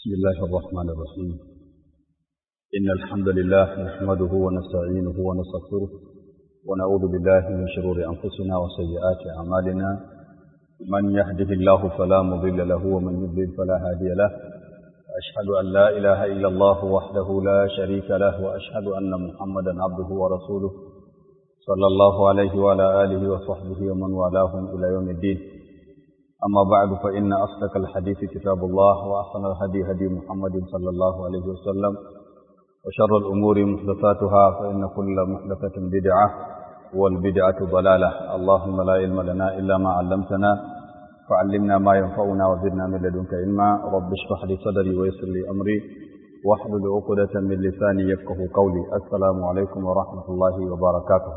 بسم الله الرحمن الرحيم إن الحمد لله نحمده ونستعينه ونستغفره ونعوذ بالله من شرور أنفسنا وسيئات أعمالنا من يهده الله فلا مضل له ومن يضلل فلا هادي له أشهد أن لا إله إلا الله وحده لا شريك له وأشهد أن محمدا عبده ورسوله صلى الله عليه وعلى آله وصحبه ومن والاهم إلى يوم الدين أما بعد فإن أصدق الحديث كتاب الله وأحسن الهدي هدي محمد صلى الله عليه وسلم وشر الأمور محدثاتها فإن كل محدثة بدعة والبدعة ضلالة اللهم لا علم لنا إلا ما علمتنا فعلمنا ما ينفعنا وزدنا من لدنك علما رب اشرح لي صدري ويسر لي أمري واحلل عقدة من لساني يفقه قولي السلام عليكم ورحمة الله وبركاته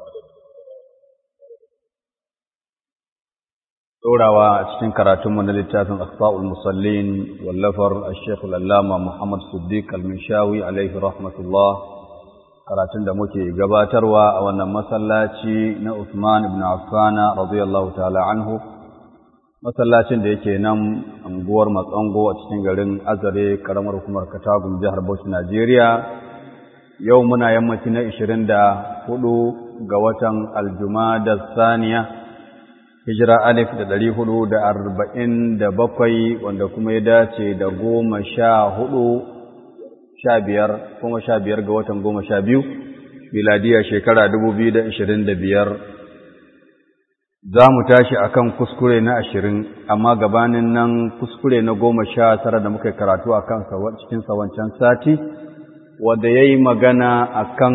ɗorawa a cikin karatunmu na littafin asfa'ul musallin wallafar ashekh al'allama muhammad siddiq al-mishawi alaihi rahmatullah karatun da muke gabatarwa a wannan masallaci na usman ibn affana radiyallahu ta'ala anhu masallacin da yake nan anguwar matsango a cikin garin azare karamar hukumar katagun jihar bauchi najeriya yau muna yammaci na 24 ga watan aljuma da saniya hijira alif da ɗari hudu da arba'in da bakwai wanda kuma ya dace da goma sha hudu sha biyar kuma sha biyar ga watan goma sha biyu miladiya shekara dubu biyu da ashirin da biyar za mu tashi a kan kuskure na ashirin amma gabanin nan kuskure na goma sha tara da muka karatu a kan cikin sawancan sati wanda ya yi magana a kan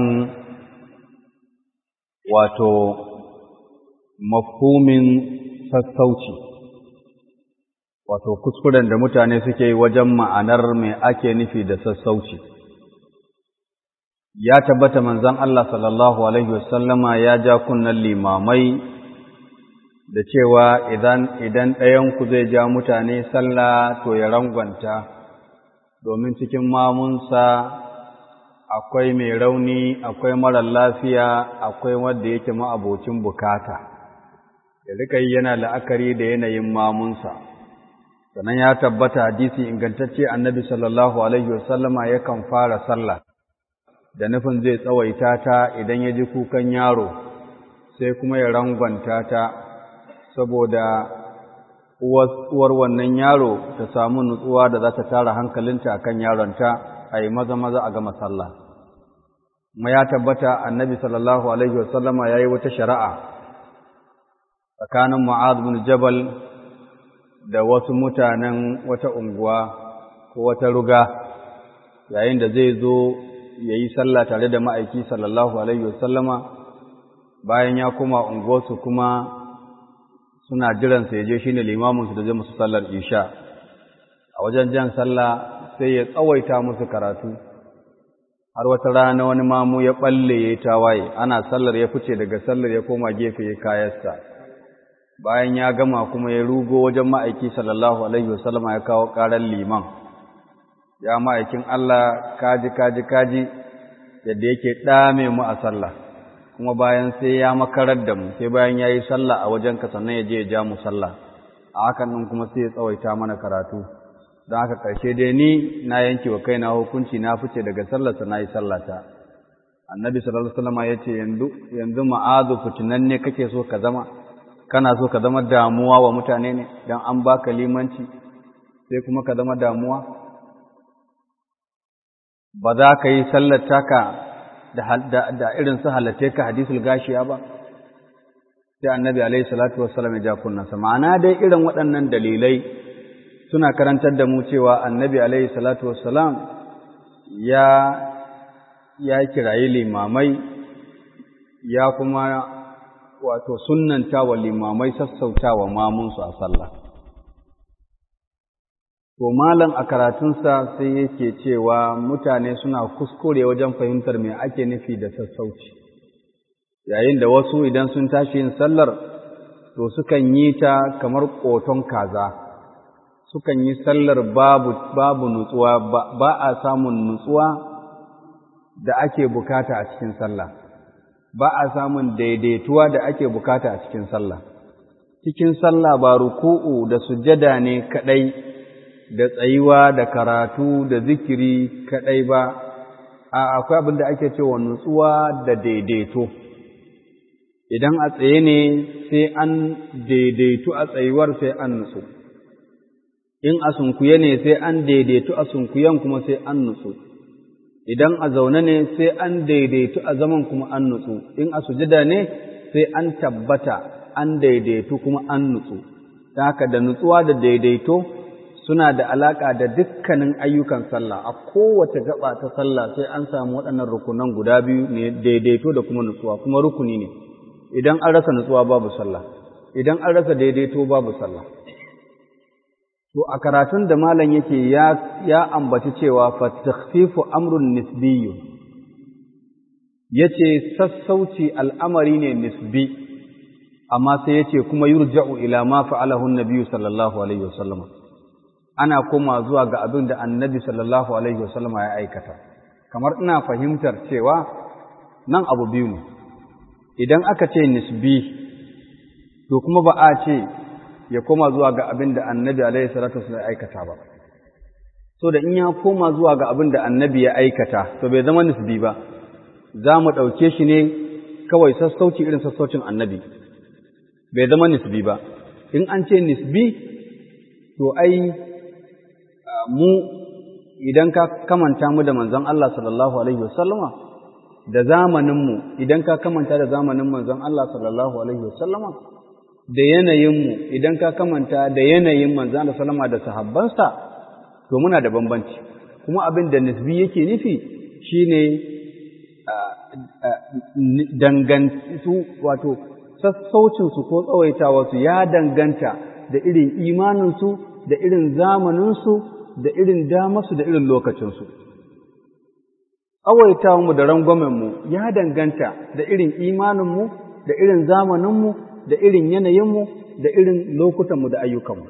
wato mafhumin sassauci wato kuskuren da mutane suke wajen ma'anar mai ake nufi da sassauci ya tabbata manzon Allah sallallahu alaihi wasallama ya ja kunnan limamai da cewa idan idan ɗayan ku zai ja mutane sallah to ya rangwanta domin cikin mamunsa akwai mai rauni akwai marar lafiya akwai wanda yake ma'abocin bukata ya rika yi yana la'akari da yanayin mamunsa sannan ya tabbata hadisi ingantacce annabi sallallahu alaihi wasallama yakan fara sallah da nufin zai tsawaita ta idan ya ji kukan yaro sai kuma ya rangwanta ta saboda uwar wannan yaro ta samu nutsuwa da za ta tara hankalinta akan yaronta a yi maza maza a gama sallah kuma ya tabbata annabi sallallahu alaihi wasallama ya yi wata shari'a tsakanin Mu'az bin Jabal da wasu mutanen wata unguwa ko wata ruga yayin da zai zo ya yi sallah tare da ma'aiki sallallahu Alaihi wasallama bayan ya koma unguwarsu kuma suna jiransa ya je shi ne limaminsu da zai musu sallar isha a wajen jan sallah sai ya tsawaita musu karatu har wata rana wani mamu ya ɓalle ya yi tawaye ana sallar ya fice daga sallar ya koma gefe ya kayarsa bayan ya gama kuma ya rugo wajen ma'aiki sallallahu alaihi wasallama ya kawo ƙarar liman ya ma'aikin Allah kaji kaji kaji yadda yake ɗame mu a sallah kuma bayan sai ya makarar da mu sai bayan ya yi sallah a wajen ka sannan ya je ya ja mu sallah a hakan nan kuma sai ya tsawaita mana karatu don haka ƙarshe dai ni na yanke wa kaina hukunci na fice daga sallarsa na yi sallata annabi sallallahu alaihi wasallama ya ce yanzu yanzu ma'azu fitinan ne kake so ka zama kana so ka zama damuwa wa mutane ne don an baka limanci sai kuma ka zama damuwa ba za ka yi sallar taka da irin su halatte ka hadisul gashiya ba sai annabi alaihi salatu wassalam ya ja kunnansa ma'ana dai irin waɗannan dalilai suna karantar da mu cewa annabi alaihi salatu wassalam ya ya kirayi limamai ya kuma wato sunnanta wa limamai sassauta wa mamunsu a sallah. To, malam a karatunsa sai yake cewa mutane suna kuskure wajen fahimtar me ake nufi da sassauci, yayin da wasu idan sun tashi yin sallar, to sukan yi ta kamar ƙoton kaza, sukan yi sallar babu, babu nutsuwa, ba a samun nutsuwa da ake bukata a cikin sallah. ba a samun daidaituwa da ake bukata a cikin sallah cikin sallah ba ruku'u da sujjada ne kadai da tsayuwa da karatu da zikiri kaɗai ba a akwai abin da ake cewa nutsuwa da daidaito idan a tsaye ne sai an daidaitu a tsayuwar sai an nutsu in a sunkuye ne sai an daidaitu a sunkuyen kuma sai an nutsu idan a zaune ne sai an daidaitu a zaman kuma an nutsu in a sujada ne sai an tabbata an daidaitu kuma an nutsu ta haka da nutsuwa da daidaito suna da alaƙa da dukkanin ayyukan sallah a kowace gaba ta sallah sai an samu waɗannan rukunan guda biyu ne daidaito da kuma nutsuwa kuma rukuni ne idan an rasa nutsuwa babu sallah idan an rasa daidaito babu sallah to a karatun da malam yake ya ya ambaci cewa fa takhfifu amrun nisbiyyu yace sassauci al'amari ne nisbi amma sai yace kuma yurja'u ila ma fa'alahu an-nabiy sallallahu alaihi wasallam ana koma zuwa ga abin da annabi sallallahu alaihi wasallam ya aikata kamar ina fahimtar cewa nan abu biyu ne idan aka ce nisbi to kuma ba a ce ya koma zuwa ga abin da annabi alaihi salatu wasallam ya aikata ba so da in ya koma zuwa ga abin da annabi ya aikata to bai zama nisbi ba za mu ɗauke shi ne kawai sassauci irin sassaucin annabi bai zama nisbi ba in an ce nisbi to ai mu idan ka kamanta mu da manzon Allah sallallahu alaihi wasallama da zamaninmu idan ka kamanta da zamanin manzon Allah sallallahu alaihi wasallama da yanayinmu idan ka kamanta da yanayin manzon Allah sallama da sahabbansa to muna da bambanci kuma abin da nisbi yake nufi shine dangantu wato sassaucinsu ko tsawaitawarsu ya danganta da irin imaninsu da irin zamaninsu da irin damarsu da irin lokacinsu. Tsawaitawanmu da rangwamenmu ya danganta da irin imaninmu, da irin zamaninmu, da irin yanayinmu, da irin lokutanmu da ayyukanmu.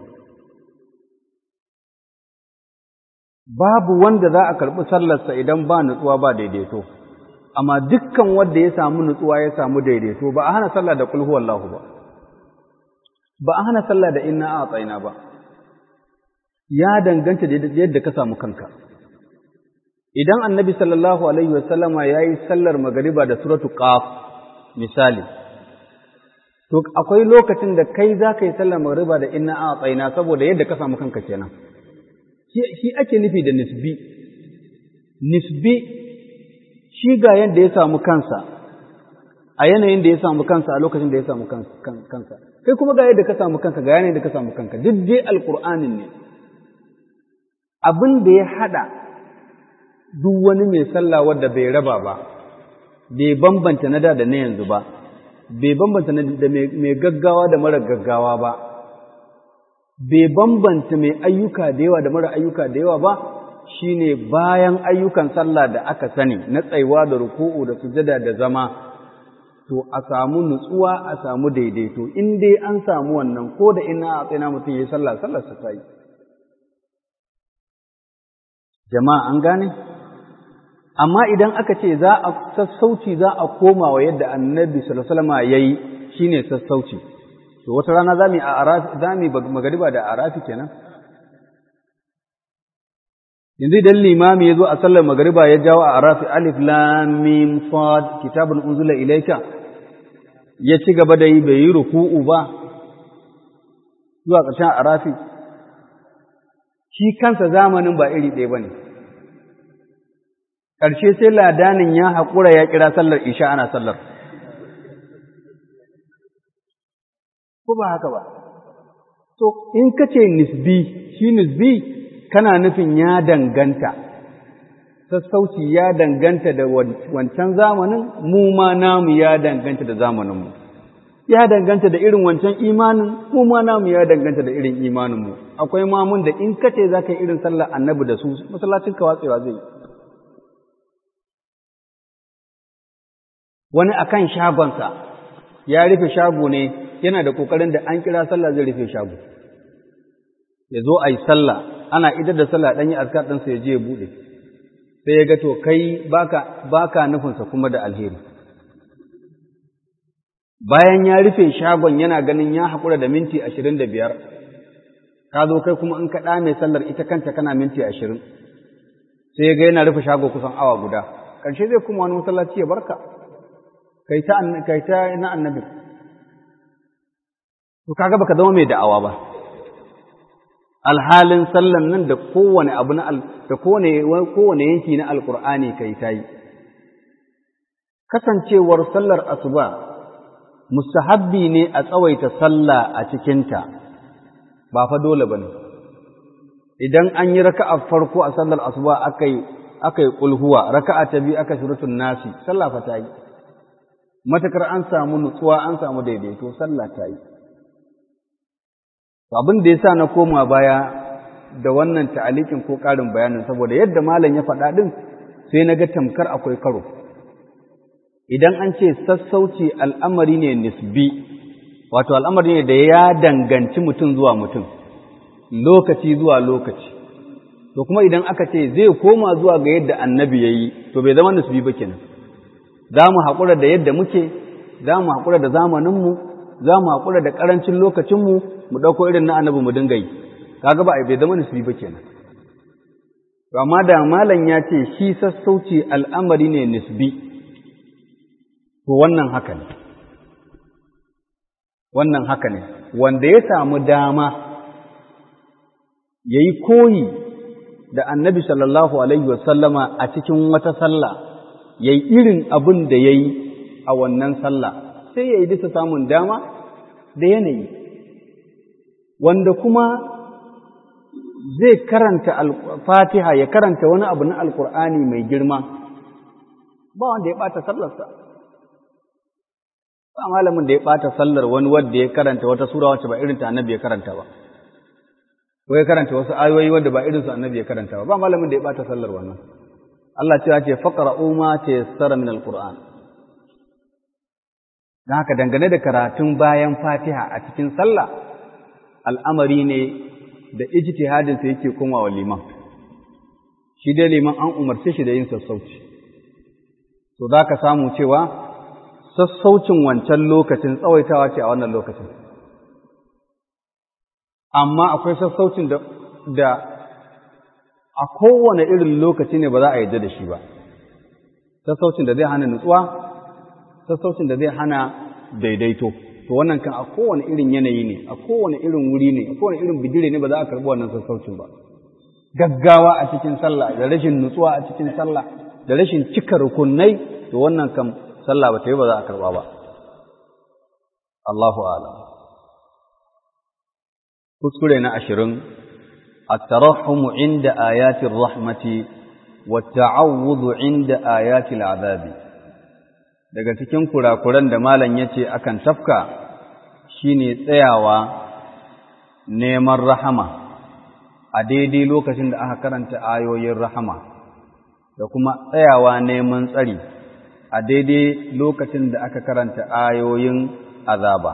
Babu wanda za a karɓi sallarsa idan ba nutsuwa ba daidaito, amma dukkan wanda ya samu nutsuwa ya samu daidaito ba a hana sallah da kulhu wallahu ba, ba a hana sallah da inna a tsayina ba. ya danganta da yadda ka samu kanka idan annabi sallallahu alaihi wasallama ya yi sallar magariba da suratu qaf misali to akwai lokacin da kai za ka yi sallar magariba da inna a tsaina saboda yadda ka samu kanka kenan shi ake nufi da nisbi nisbi shi ga yadda ya samu kansa a yanayin da ya samu kansa a lokacin da ya samu kansa kai kuma ga yadda ka samu kanka ga yanayin da ka samu kanka duk dai alqur'anin ne abin da ya haɗa duk wani mai sallah wadda bai raba ba, bai bambanta na da da na yanzu ba, bai bambanta da mai gaggawa da mara gaggawa ba, bai bambanta mai ayyuka da yawa da mara ayyuka da yawa ba, shi ne bayan ayyukan sallah da aka sani na tsaiwa da ruku'u da sujada da zama, to a samu nutsuwa a samu daidaito, in dai an samu wannan ko da ina a tsina mutum ya yi sallah, sallar sa ta yi. jama'a an gane amma idan aka ce za a sassauci za a koma wa yadda annabi sallallahu alaihi wasallam yayi shine sassauci to wata rana zamu a arafi zamu magariba da arafi kenan yanzu idan limami yazo a sallar magariba ya jawo a arafi alif lam mim sad kitabun unzila ilayka ya ci gaba da yi bai yi ruku'u ba zuwa ƙarshen arafi shi kansa zamanin ba iri ɗaya ba ne. Ƙarshe sai ladanin ya haƙura ya kira sallar isha ana sallar. Ko ba haka ba? To, in ka ce nisbi, shi nisbi kana nufin ya danganta, sassauci ya danganta da wancan zamanin, mu ma namu ya danganta da zamaninmu. ya danganta da irin wancan imanin mu ma namu ya danganta da irin imaninmu akwai mamun da in kace za ka yi irin sallar annabi da su masallacin ka watsewa zai wani akan shagonsa ya rufe shago ne yana da kokarin da an kira sallah zai rufe shago ya zo a yi sallah ana idar da sallah ɗan yi askar ɗansa ya je ya buɗe sai ya ga to kai baka baka nufinsa kuma da alheri bayan ya rufe shagon yana ganin ya haƙura da minti ashirin da biyar ka zo kai kuma in ka ɗame sallar ita kanta kana minti ashirin sai ga yana rufe shago kusan awa guda ƙarshe zai kuma wani masallaci ya barka kai ta kai ta na annabi to kaga baka zama mai da'awa ba alhalin sallan nan da kowane abu na da kowane kowane yanki na alqur'ani kai tayi kasancewar sallar asuba mustahabbi ne a tsawaita sallah a cikinta ba fa dole bane idan an yi raka'a farko a sallar asuba akai akai kulhuwa raka'a ta biyu aka suratul nasi sallah fa tayi matakar an samu nutsuwa an samu daidaito sallah tayi abin da yasa na koma baya da wannan ta'alikin ko ƙarin bayanin saboda yadda malam ya faɗa din sai na ga tamkar akwai karo idan an ce sassauci al'amari ne nisbi wato al'amari ne da ya danganci mutum zuwa mutum lokaci zuwa lokaci to kuma idan aka ce zai koma zuwa ga yadda annabi ya yi to bai zama nisbi ba kenan za mu haƙura da yadda muke za mu haƙura da zamaninmu za mu haƙura da ƙarancin lokacinmu mu ɗauko irin na annabi mu dinga yi kaga ba bai zama nisbi ba kenan to amma da malam ya ce shi sassauci al'amari ne nisbi to wannan haka ne wannan haka ne wanda ya samu dama ya yi koyi da annabi sallallahu alaihi wasallama a cikin wata sallah ya yi irin abin da ya yi a wannan sallah sai ya yi bisa samun dama da yanayi wanda kuma zai karanta fatiha ya karanta wani abu na alkur'ani mai girma ba wanda ya ɓata sallarsa ba malamin da ya ɓata sallar wani wadda ya karanta wata sura wacce ba irin ta annabi ya karanta ba ko ya karanta wasu ayoyi wadda ba irin su annabi ya karanta ba ba malamin da ya ɓata sallar wannan Allah cewa ce faqra'u ma tayassara min alquran dan haka dangane da karatun bayan Fatiha a cikin sallah al'amari ne da ijtihadin sa yake komawa liman shi dai liman an umarce shi da yin sassauci to zaka samu cewa sassaucin wancan lokacin tsawaitawa ce a wannan lokacin amma akwai sassaucin da, da a kowane irin lokaci ne ba za a yarda da shi ba sassaucin da zai hana nutsuwa sassaucin da zai hana daidaito to wannan kan a kowane irin yanayi ne a kowane irin wuri ne a kowane irin bigire ne ba za a karɓi wannan sassaucin ba gaggawa a cikin sallah da rashin nutsuwa a cikin sallah da rashin cika rukunai to wannan kan sallah ba ta yi ba za a karɓa ba Allahu a'lam kuskure na ashirin الترحم عند آيات الرحمة والتعوذ عند آيات العذاب daga cikin kurakuran da malam yace akan tafka shine tsayawa neman rahama a daidai lokacin da aka karanta ayoyin rahama da kuma tsayawa neman tsari a daidai lokacin da aka karanta ayoyin azaba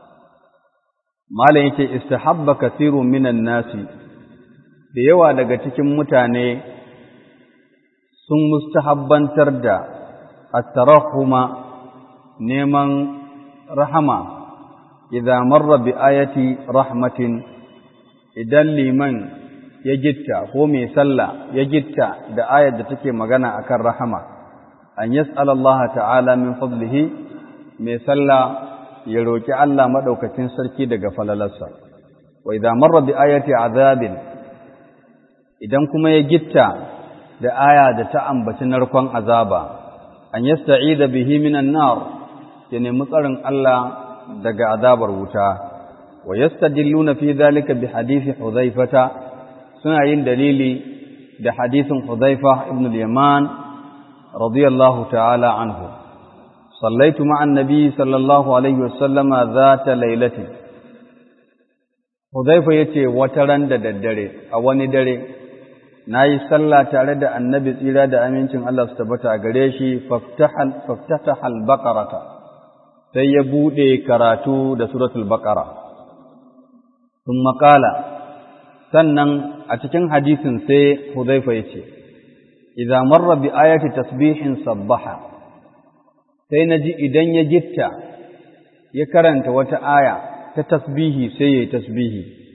malam yace istahabba kathirun minan nasi da yawa daga cikin mutane sun mustahabbantar da at-tarahuma neman rahama idza marra bi ayati rahmatin idan liman ya gitta ko mai sallah ya gitta da ayar da take magana akan rahama an yas'ala Allah ta'ala min fadlihi mai sallah ya roki Allah madaukakin sarki daga falalarsa wa idza marra bi ayati azabin idan kuma ya gitta da aya da ta ambaci narkon azaba an yasta'ida bihi minan nar ya nemi tsarin Allah daga azabar wuta wa yastadilluna fi dhalika bi hadisi Hudhaifata suna yin dalili da hadisin Hudhaifa ibn al-Yaman radiyallahu ta'ala anhu صليت مع النبي صلى الله عليه وسلم ذات ليلة Hudhaifa yace wata ran da daddare a wani dare na yi sallah tare da annabi tsira da amincin Allah su tabbata gare shi faftata al-baqarata sai ya buɗe karatu da suratul baqara sun maƙala sannan a cikin hadisin sai hudhaifa ya ce idza marra bi ayati tasbihin sabbaha sai na ji idan ya gitta ya karanta wata aya ta tasbihi sai ya yi tasbihi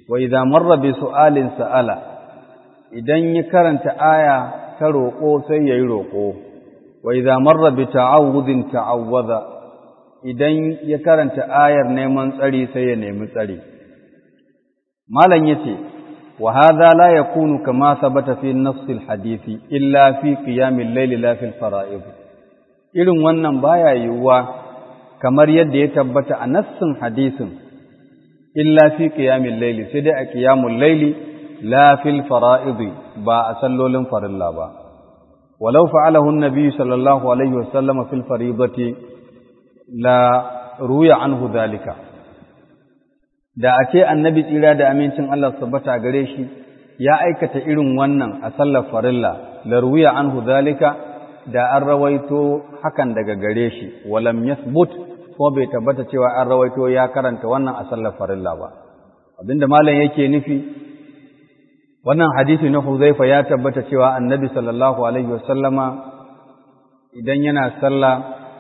wa idza marra bi su'alin sa'ala idan ya karanta aya ta roƙo sai yayi roƙo wa idza marra bi ta'awudin ta'awwadha idan ya karanta ayar neman tsari sai ya nemi tsari malam yace wa hadha la yakunu kama thabata fi nass al-hadith illa fi qiyam al-layl la fi al-fara'id irin wannan baya yiwuwa kamar yadda ya tabbata a nassin hadisin illa fi qiyam al-layl sai dai a qiyamul layli la fi al-fara'id ba a sallolin farilla ba ولو فعله النبي صلى الله عليه وسلم في الفريضة لا روي عنه ذلك da a ce annabi tsira da amincin Allah tabbata gare shi ya aikata irin wannan a sallar farilla la ruwiya anhu zalika da an rawaito hakan daga gare shi walam yathbut ko bai tabbata cewa an rawaito ya karanta wannan a sallar farilla ba abinda malam yake nufi wannan hadisi na Huzaifa ya tabbata cewa annabi sallallahu alaihi wasallama idan yana sallah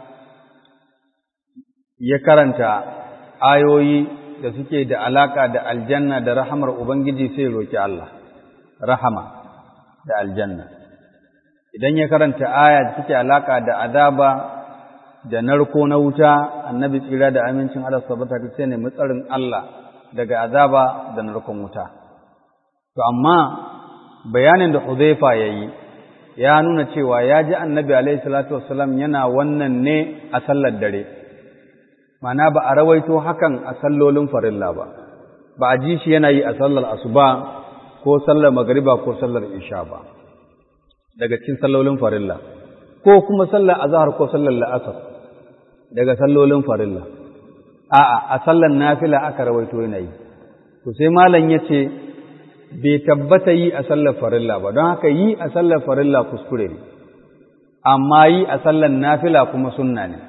ya karanta ayoyi da suke da alaka da aljanna da rahamar ubangiji sai roki Allah rahama da aljanna idan ya karanta aya da suke alaka da azaba da narko na wuta annabi tsira da amincin Allah sabata sai ne mutsarin Allah daga azaba da narkon wuta To, amma bayanin da Huzaifa ya yi, ya nuna cewa ya ji annabi alaihi salatu wasalam yana wannan ne a sallar dare, mana ba a rawaito hakan a sallolin farilla ba, ba a ji shi yana yi a sallar asuba ko sallar magariba ko sallar isha ba, daga cikin sallolin farilla, ko kuma sallar azahar ko sallar la'asar daga sallolin farilla. A'a, a sallar nafila aka rawaito yana yi. To sai malam ya ce, bai tabbata yi a sallar farilla ba don haka yi a sallar farilla kuskure ne amma yi a sallar nafila kuma sunna ne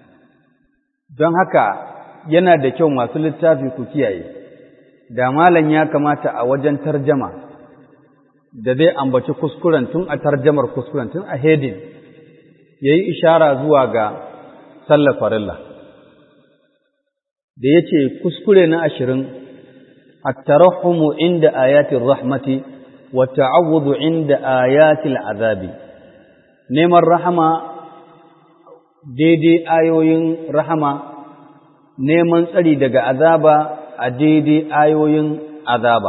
don haka yana da kyau masu littafi ku kiyaye da malam ya kamata a wajen tarjama da zai ambaci kuskuren tun a tarjamar kuskuren tun a hedin ya yi ishara zuwa ga sallar farilla da ya ce kuskure na ashirin الترحم عند آيات الرحمة والتعوض عند آيات العذاب نيم الرحمة daidai ayoyin rahama neman tsari daga azaba a daidai ayoyin azaba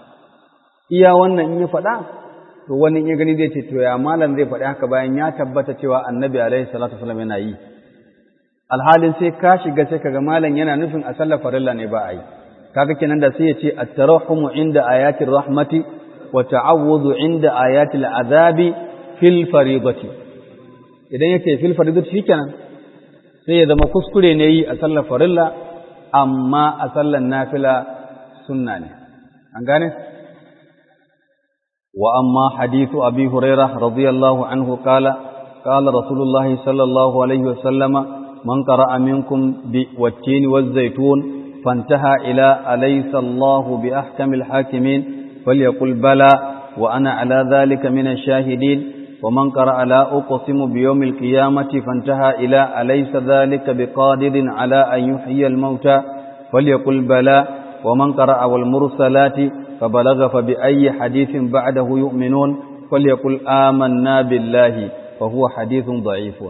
iya wannan in ya faɗa to wani ya gani zai ce to ya malam zai faɗi haka bayan ya tabbata cewa annabi alaihi salatu wasallam yana yi alhalin sai ka shiga sai kaga malam yana nufin a sallar farilla ne ba a yi kaga kenan da sai ya ce at-tarahumu inda ayatir rahmati wa ta'awudhu inda ayatil azabi fil fariidati idan yake fil fariidati shikenan sai ya zama kuskure ne yi a sallar farilla amma a sallar nafila sunna ne an gane wa amma hadithu abi hurairah radiyallahu anhu qala qala rasulullahi sallallahu alaihi wa sallama man qara'a minkum bi wat-tin waz-zaytun فانتهى إلى أليس الله بأحكم الحاكمين فليقل بلى وأنا على ذلك من الشاهدين ومن قرأ لا أقسم بيوم القيامة فانتهى إلى أليس ذلك بقادر على أن يحيي الموتى فليقل بلى ومن قرأ والمرسلات فبلغ فبأي حديث بعده يؤمنون فليقل آمنا بالله فهو حديث ضعيف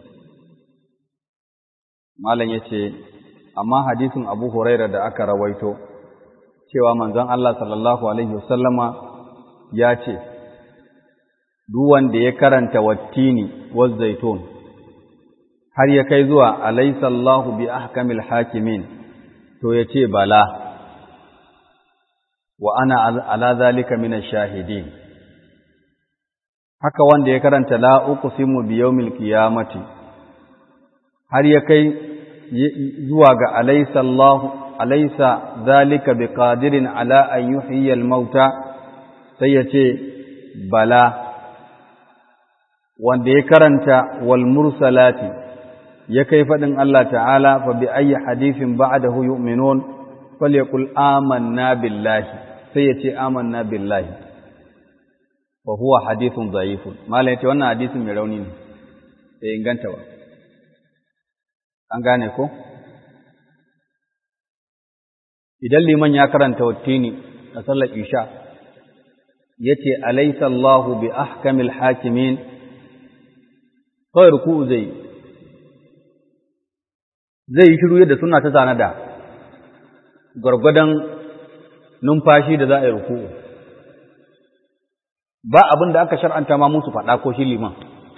ما لن يتي amma hadisin Abu Huraira da aka rawaito cewa manzon Allah sallallahu alaihi wasallama ya ce duk wanda ya karanta wattini zaitun har ya kai zuwa alaysa Allahu bi ahkamil hakimin to ya ce bala wa ana ala zalika min shahidin haka wanda ya karanta la uqsimu bi yawmil qiyamati har ya kai zuwa ga alaysa Allah alaysa zalika biqadirin ala an yuhyiya al-mauta sai ya ce bala wanda ya karanta wal mursalati ya kai fadin Allah ta'ala fa bi ayyi hadithin ba'dahu yu'minun falyaqul amanna billahi sai ya ce amanna billahi wa huwa hadithun dha'ifun malai ce wannan hadisin mai rauni ne sai inganta ba an gane ko idan liman ya karanta wattini a sallar isha yace alaysa Allahu bi ahkamil hakimin kawai ruku'u zai zai yi shiru yadda suna ta tanada gwargwadon numfashi da za a yi ruku'u ba abin da aka shar'anta ma musu faɗa ko shi liman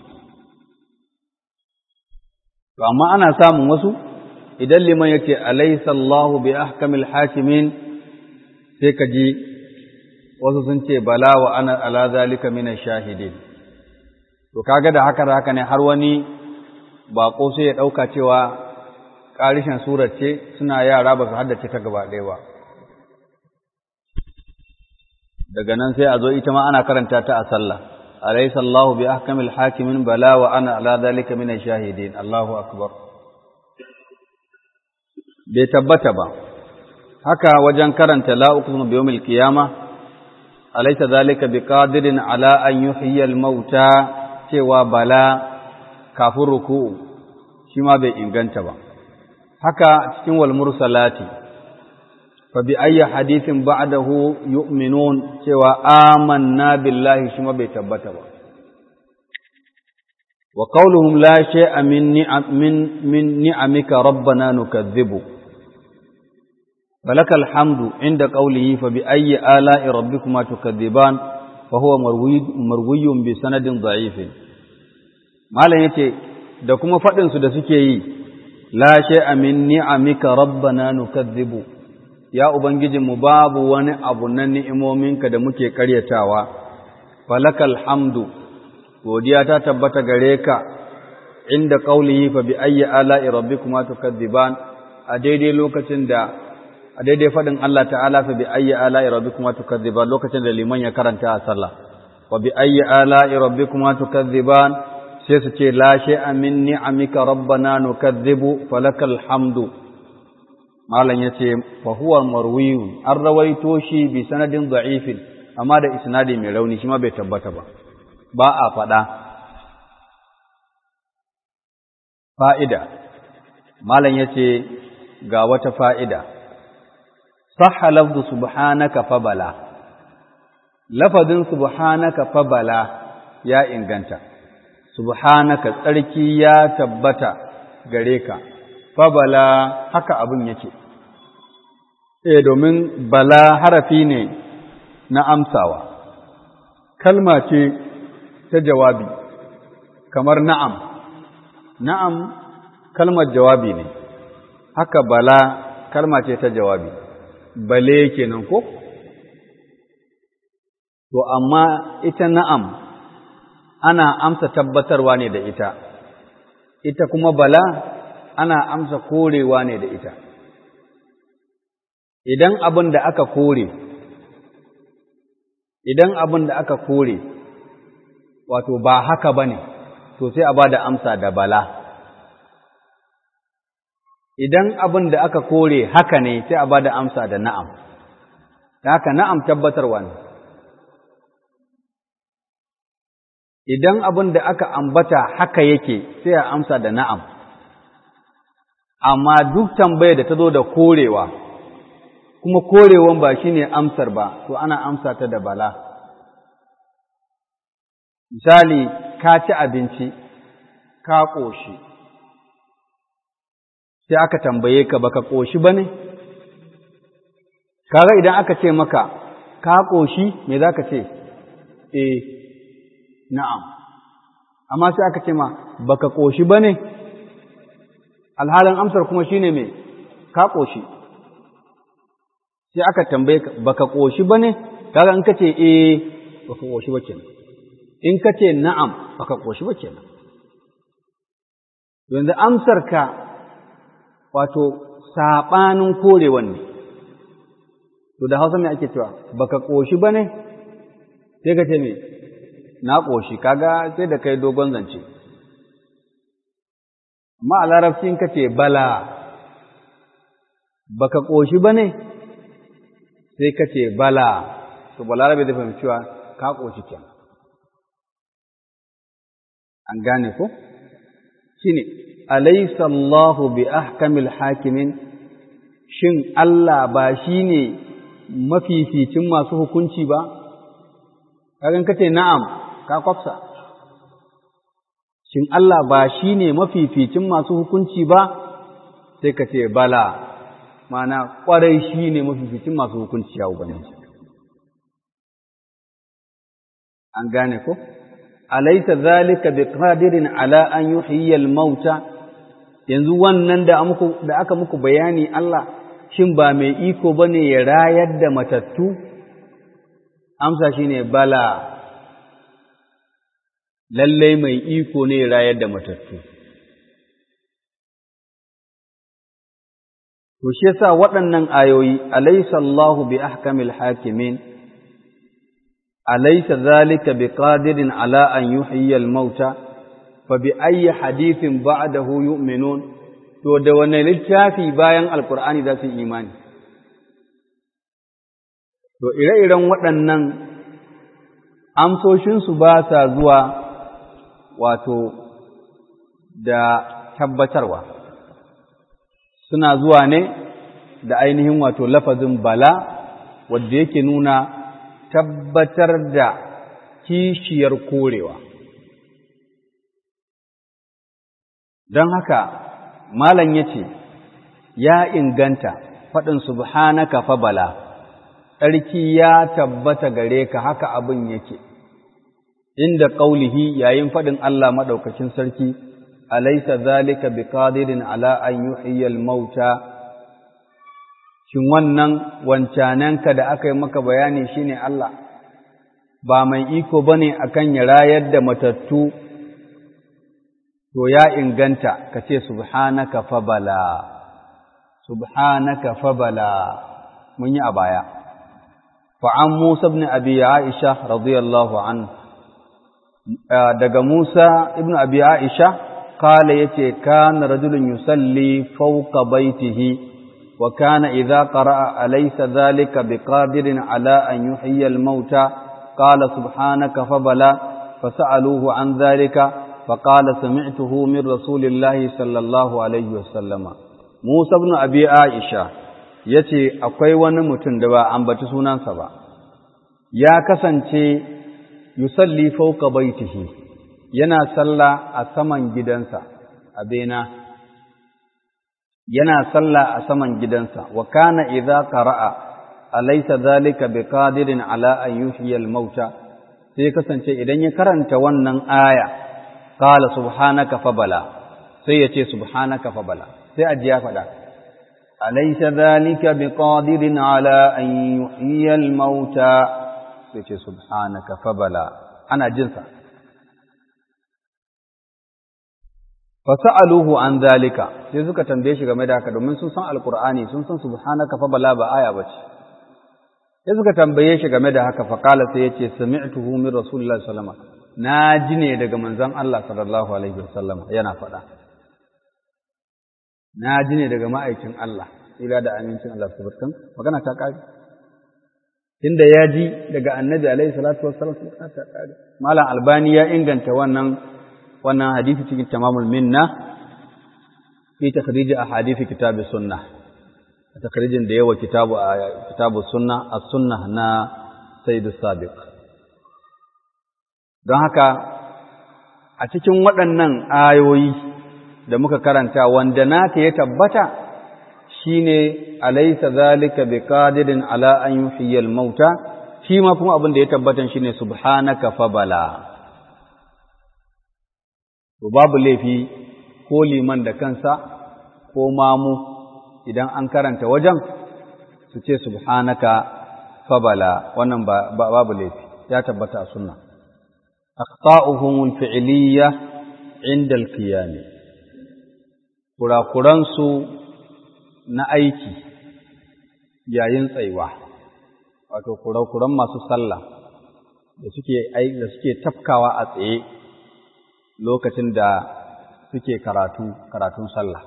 to amma ana samun wasu idan liman yake alaysa Allahu bi ahkamil hakimin sai ka ji wasu sun ce bala wa ana ala zalika min shahidin to kaga da haka haka ne har wani bako sai ya dauka cewa karishin surar ce suna yara ba su haddace ta gaba ɗaya ba daga nan sai a zo ita ma ana karanta ta a sallah alaysa Allahu bi ahkamil hakimin bala wa ana ala zalika min shahidin Allahu akbar bai tabbata ba haka wajen karanta la uqsimu bi yawmil qiyamah alaysa zalika biqadirin ala an yuhyiya al-mauta cewa bala kafin ruku'u shi ma bai inganta ba haka cikin wal mursalati fa bi ayyi hadithin ba'dahu yu'minun cewa amanna billahi shi ma bai tabbata ba wa qawluhum la shay'a min ni'am min min ni'amika rabbana nukazzibu فلك الحمد عند قوله فبأي آلاء ربكما تكذبان فهو مروي مروي بسند ضعيف malam yace da kuma fadin su da suke yi la shay'a min ni'amika rabbana nukazzibu ya ubangijin mu babu wani abu na ni'imominka da muke karyatawa falakal hamdu godiya ta tabbata gare ka inda qaulihi fa bi ayyi ala'i rabbikuma tukadziban a daidai lokacin da a daidai faɗin Allah ta'ala fa bi ayyi ala'i rabbikuma tukadziban lokacin da liman ya karanta a sallah wa bi ayyi ala'i rabbikuma tukadziban sai su ce la shay'a min ni'amika rabbana nukadzibu falakal hamdu malam yace fa huwa marwiyun an rawaito shi bi sanadin da'ifin amma da isnadi mai rauni shi ma bai tabbata ba ba a faɗa fa'ida malam yace ga wata fa'ida صح لفظ سبحانك فبلا لفظ سبحانك فبلا يا inganta subhanaka tsarki ya tabbata gare ka fabala haka abin yake eh domin bala harafi ne na amsawa kalma ce ta jawabi kamar na'am na'am kalmar jawabi ne haka bala kalma ce ta jawabi bale kenan ko to amma ita na'am ana amsa tabbatarwa ne da ita ita kuma bala ana amsa korewa ne da ita idan abin da aka kore idan abin da aka kore wato ba haka bane to sai a ba da amsa da bala idan abin da aka kore haka ne sai a ba da amsa da na'am, da haka na'am tabbatarwa ne. Idan abin da aka ambata haka yake sai a amsa da na'am, amma duk tambayar da ta zo da korewa, kuma korewan ba shi ne amsar ba, to ana amsa ta da bala. Misali, ka ci abinci, ka ƙoshi. sai aka tambaye ka baka ƙoshi ba ne? Kaga idan aka ce maka, ka ƙoshi me za ka ce? E, na'am. Amma sai aka ce ma, baka ƙoshi ba ne? Alhalin amsar kuma shi ne me, ka ƙoshi. Sai aka tambaye ka, baka ƙoshi ba ne? Kaga in ka ce, e, baka ƙoshi ba kenan. In ka ce na'am, baka ƙoshi ba kenan. Yanzu amsar ka wato saɓanin korewan ne, to da hausa mai ake cewa, baka ƙoshi ba ne, sai ka ce me, na ƙoshi, kaga sai da kai dogon zance. Amma a larabci ka ce bala, baka ƙoshi ba ne, sai ka ce bala, to balarabe da fahimci cewa ka ƙoshi kenan. An gane ko? Shi ne, alaysa Allahu bi ahkamil hakimin shin Allah ba shi ne mafificin masu hukunci ba kagan kace na'am ka kwafsa shin Allah ba shine mafificin masu hukunci ba sai ka ce bala mana kwarai shine mafificin masu hukunci ya ubangiji an gane ko alaysa zalika biqadirin ala an yuhyiya al-mauta yanzu wannan da da aka muku bayani Allah shin ba mai iko bane ya rayar da matattu amsa shine bala lallai mai iko ne ya rayar da matattu to shi yasa waɗannan ayoyi alaysa Allahu bi ahkamil hakimin alaysa zalika biqadirin ala an yuhyiya al-mauta fa bi ayyi hadithin ba'dahu yu'minun to da wanne littafi bayan alqur'ani za su imani to ire-iren waɗannan amsoshinsu ba sa zuwa wato da tabbatarwa suna zuwa ne da ainihin wato lafazin bala wadda yake nuna tabbatar da kishiyar korewa don haka malam ya ce ya inganta faɗin subhanaka fa bala tsarki ya tabbata gare ka haka abin yake inda ƙaulihi yayin faɗin Allah maɗaukacin sarki alaysa zalika biqadirin ala an yuhyiya al-mauta shin wannan wancananka da aka yi maka bayani shine Allah ba mai iko bane akan ya rayar da matattu to ya inganta kace subhanaka fabala subhanaka fabala mun yi a baya fa an Musa ibn Abi Aisha radiyallahu anhu daga Musa ibn Abi Aisha قال يتي كان رجل يصلي فوق بيته وكان إذا قرأ أليس ذلك بقادر على أن يحيي الموتى قال سبحانك فبلا فسألوه عن ذلك فقال سمعته من رسول الله صلى الله عليه وسلم موسى بن أبي عائشة yace akwai wani mutum da ba ambaci sunansa ba ya kasance yusalli fawqa baitihi yana sallah a saman gidansa a bena yana sallah a saman gidansa wa kana idza qara'a alaysa dhalika biqadirin ala an yuhyiya al-mauta sai kasance idan ya karanta wannan aya qala subhanaka fabala sai ya ce subhanaka fabala sai aji ya faɗa alaysa dhalika biqadirin ala an yuhyiya al-mauta sai ce subhanaka fabala ana jinsa fasa'aluhu an zalika sai suka tambaye shi game da haka domin sun san alqur'ani sun san subhanaka fa bala ba aya bace sai suka tambaye shi game da haka fa qala sai yace sami'tuhu min rasulillahi sallallahu alaihi wasallam na ji ne daga manzon Allah sallallahu alaihi wasallam yana faɗa na ji ne daga ma'aikin Allah ila da amincin Allah subhanahu magana ta kare tunda ya ji daga annabi alaihi salatu wassalam ta kare malam albani ya inganta wannan wannan hadisi cikin tamamul minna fi takhrij ahadith kitab sunnah takhrijin da yawa kitabu kitabu sunnah as-sunnah na sayyid sabiq don haka a cikin waɗannan ayoyi da muka karanta wanda naka ya tabbata shine alaysa zalika biqadirin ala an yuhyiya al-mauta shi ma kuma abin da ya tabbata shine subhanaka fabala to babu laifi ko liman da kansa ko mamu idan an karanta wajen su ce subhanaka fabala wannan babu laifi ya tabbata a sunna akhta'uhum al-fi'liyya 'inda al-qiyam kurakuran su na aiki yayin tsayuwa wato kurakuran masu sallah da suke da suke tafkawa a tsaye lokacin da suke karatu karatun sallah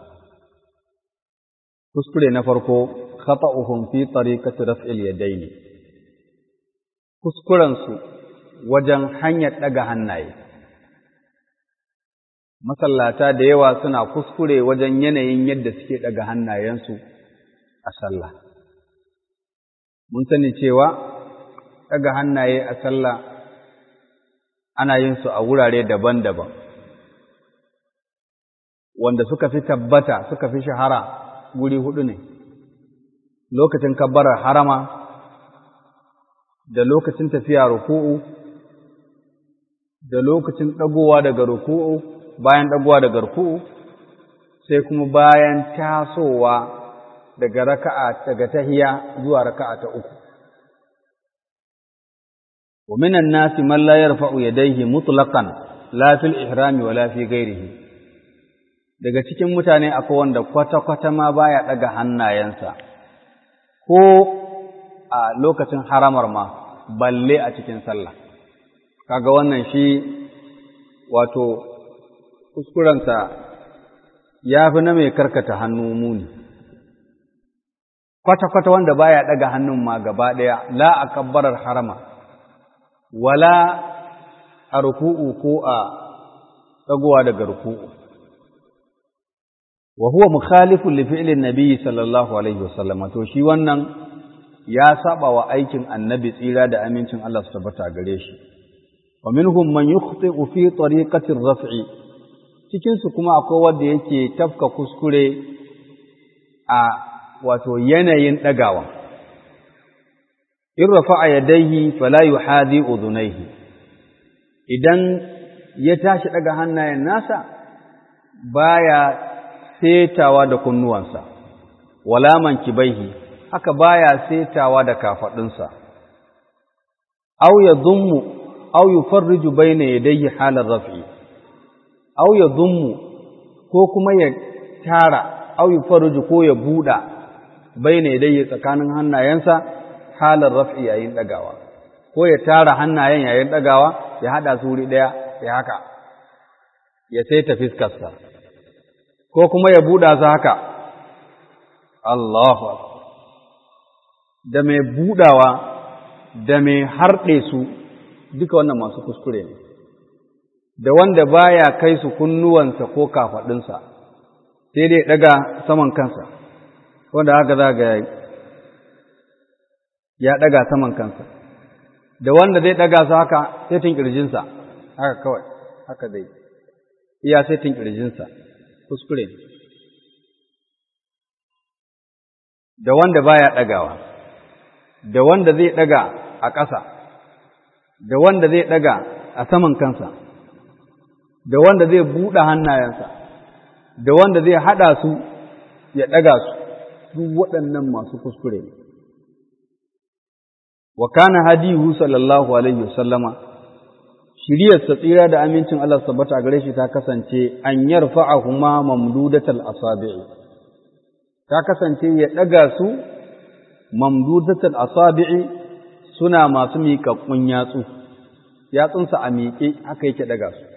kuskure na farko khata'uhum fi tariqati raf'il yadayn kuskuren su wajen hanyar daga hannaye masallata da yawa suna kuskure wajen yanayin yadda suke daga hannayensu a sallah mun sani cewa ɗaga hannaye a sallah ana yin su a wurare daban-daban wanda suka fi tabbata suka fi shahara guri hudu ne lokacin kabbarar harama da lokacin tafiya ruku'u da lokacin ɗagowa daga ruku'u bayan ɗagowa daga ruku'u sai kuma bayan tasowa daga raka'a daga tahiya zuwa raka'a ta uku wa minan nasi man la yarfa'u yadayhi mutlaqan la fil ihrami wala fi ghairihi daga cikin mutane akwai wanda kwata-kwata ma baya ɗaga hannayensa ko a lokacin haramar ma balle a cikin sallah kaga wannan shi wato kuskurensa ya fi na mai karkata hannu muni kwata-kwata wanda baya ɗaga hannun ma gaba ɗaya la a kabbarar harama wala a ruku'u ko a ɗagowa daga ruku'u wa huwa mukhalifun li fi'lin nabiyyi sallallahu alaihi wasallam to shi wannan ya saba wa aikin annabi tsira da amincin Allah su tabbata gare shi wa minhum man yukhti'u fi tariqati ar-raf'i cikin su kuma akwai wanda yake tafka kuskure a wato yanayin dagawa in rafa'a yadayhi fala yuhadi udhunayhi idan ya tashi daga hannayen nasa baya setawa da kunnuwansa wala mankibaihi haka baya setawa da kafadunsa aw yadhummu aw yufarriju bayna yadayhi halar raf'i aw yadhummu ko kuma ya tara aw yufarriju ko ya buda bayna yadayhi tsakanin hannayensa halar raf'i yayin dagawa ko ya tara hannayen yayin dagawa ya hada su wuri daya ya haka ya saita fiskarsa ko kuma ya buɗa su haka Allahu da mai buɗawa da mai harɗe su duka wannan masu kuskure ne da wanda baya kai su kunnuwansa ko kafaɗinsa sai dai ɗaga saman kansa wanda haka za ga ya ɗaga saman kansa da wanda zai ɗaga su haka setin ƙirjinsa haka kawai haka zai iya setin ƙirjinsa kuskure da wanda baya ɗagawa da wanda zai ɗaga a ƙasa da wanda zai ɗaga a saman kansa da wanda zai buɗe hannayensa da wanda zai haɗa su ya ɗaga su duk waɗannan masu kuskure ne wa kana hadihu sallallahu alaihi wasallama shiriyarsa tsira da amincin Allah tabbata gare shi ta kasance an yarfa'ahuma mamdudatal asabi'i ta kasance ya daga su mamdudatal asabi'i suna masu miƙaƙƙun yatsu yatsunsa a miƙe haka yake daga su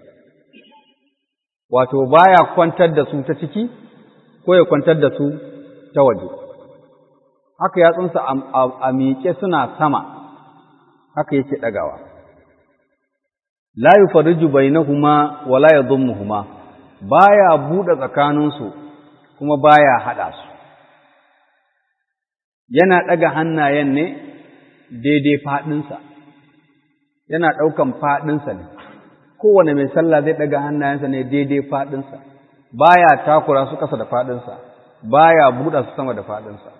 wato baya kwantar da su ta ciki ko ya kwantar da su ta waje haka yatsunsa a miƙe suna sama haka yake dagawa la yufarriju bainahuma wa la yadhummuhuma baya bude tsakaninsu kuma baya hada su yana daga hannayen ne daidai fadinsa yana daukan fadinsa ne kowane mai sallah zai daga hannayensa ne daidai fadinsa baya takura su kasa da fadinsa baya buɗe su sama da fadinsa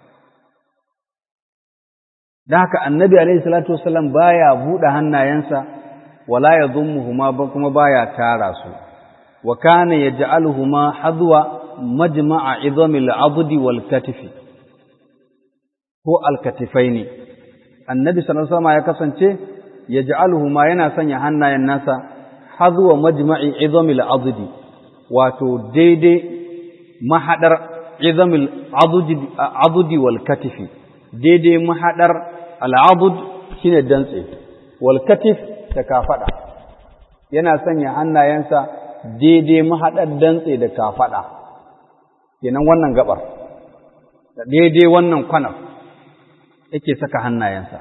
da haka annabi alaihi salatu wasallam baya buɗe hannayensa wala ya zummuhuma ba kuma baya tara su wa kana yaj'aluhuma hadwa majma'a idhamil addi wal katifi ko al katifaini annabi sallallahu alaihi ya kasance yaj'aluhuma yana sanya hannayen nasa hadwa majma'i idhamil addi wato daidai mahadar idhamil addi wal katifi daidai mahadar al adud shine dantse wal katif da kafaɗa yana sanya hannayensa daidai mahaɗar dantse da kafaɗa kenan wannan gabar da daidai wannan kwanar yake saka hannayensa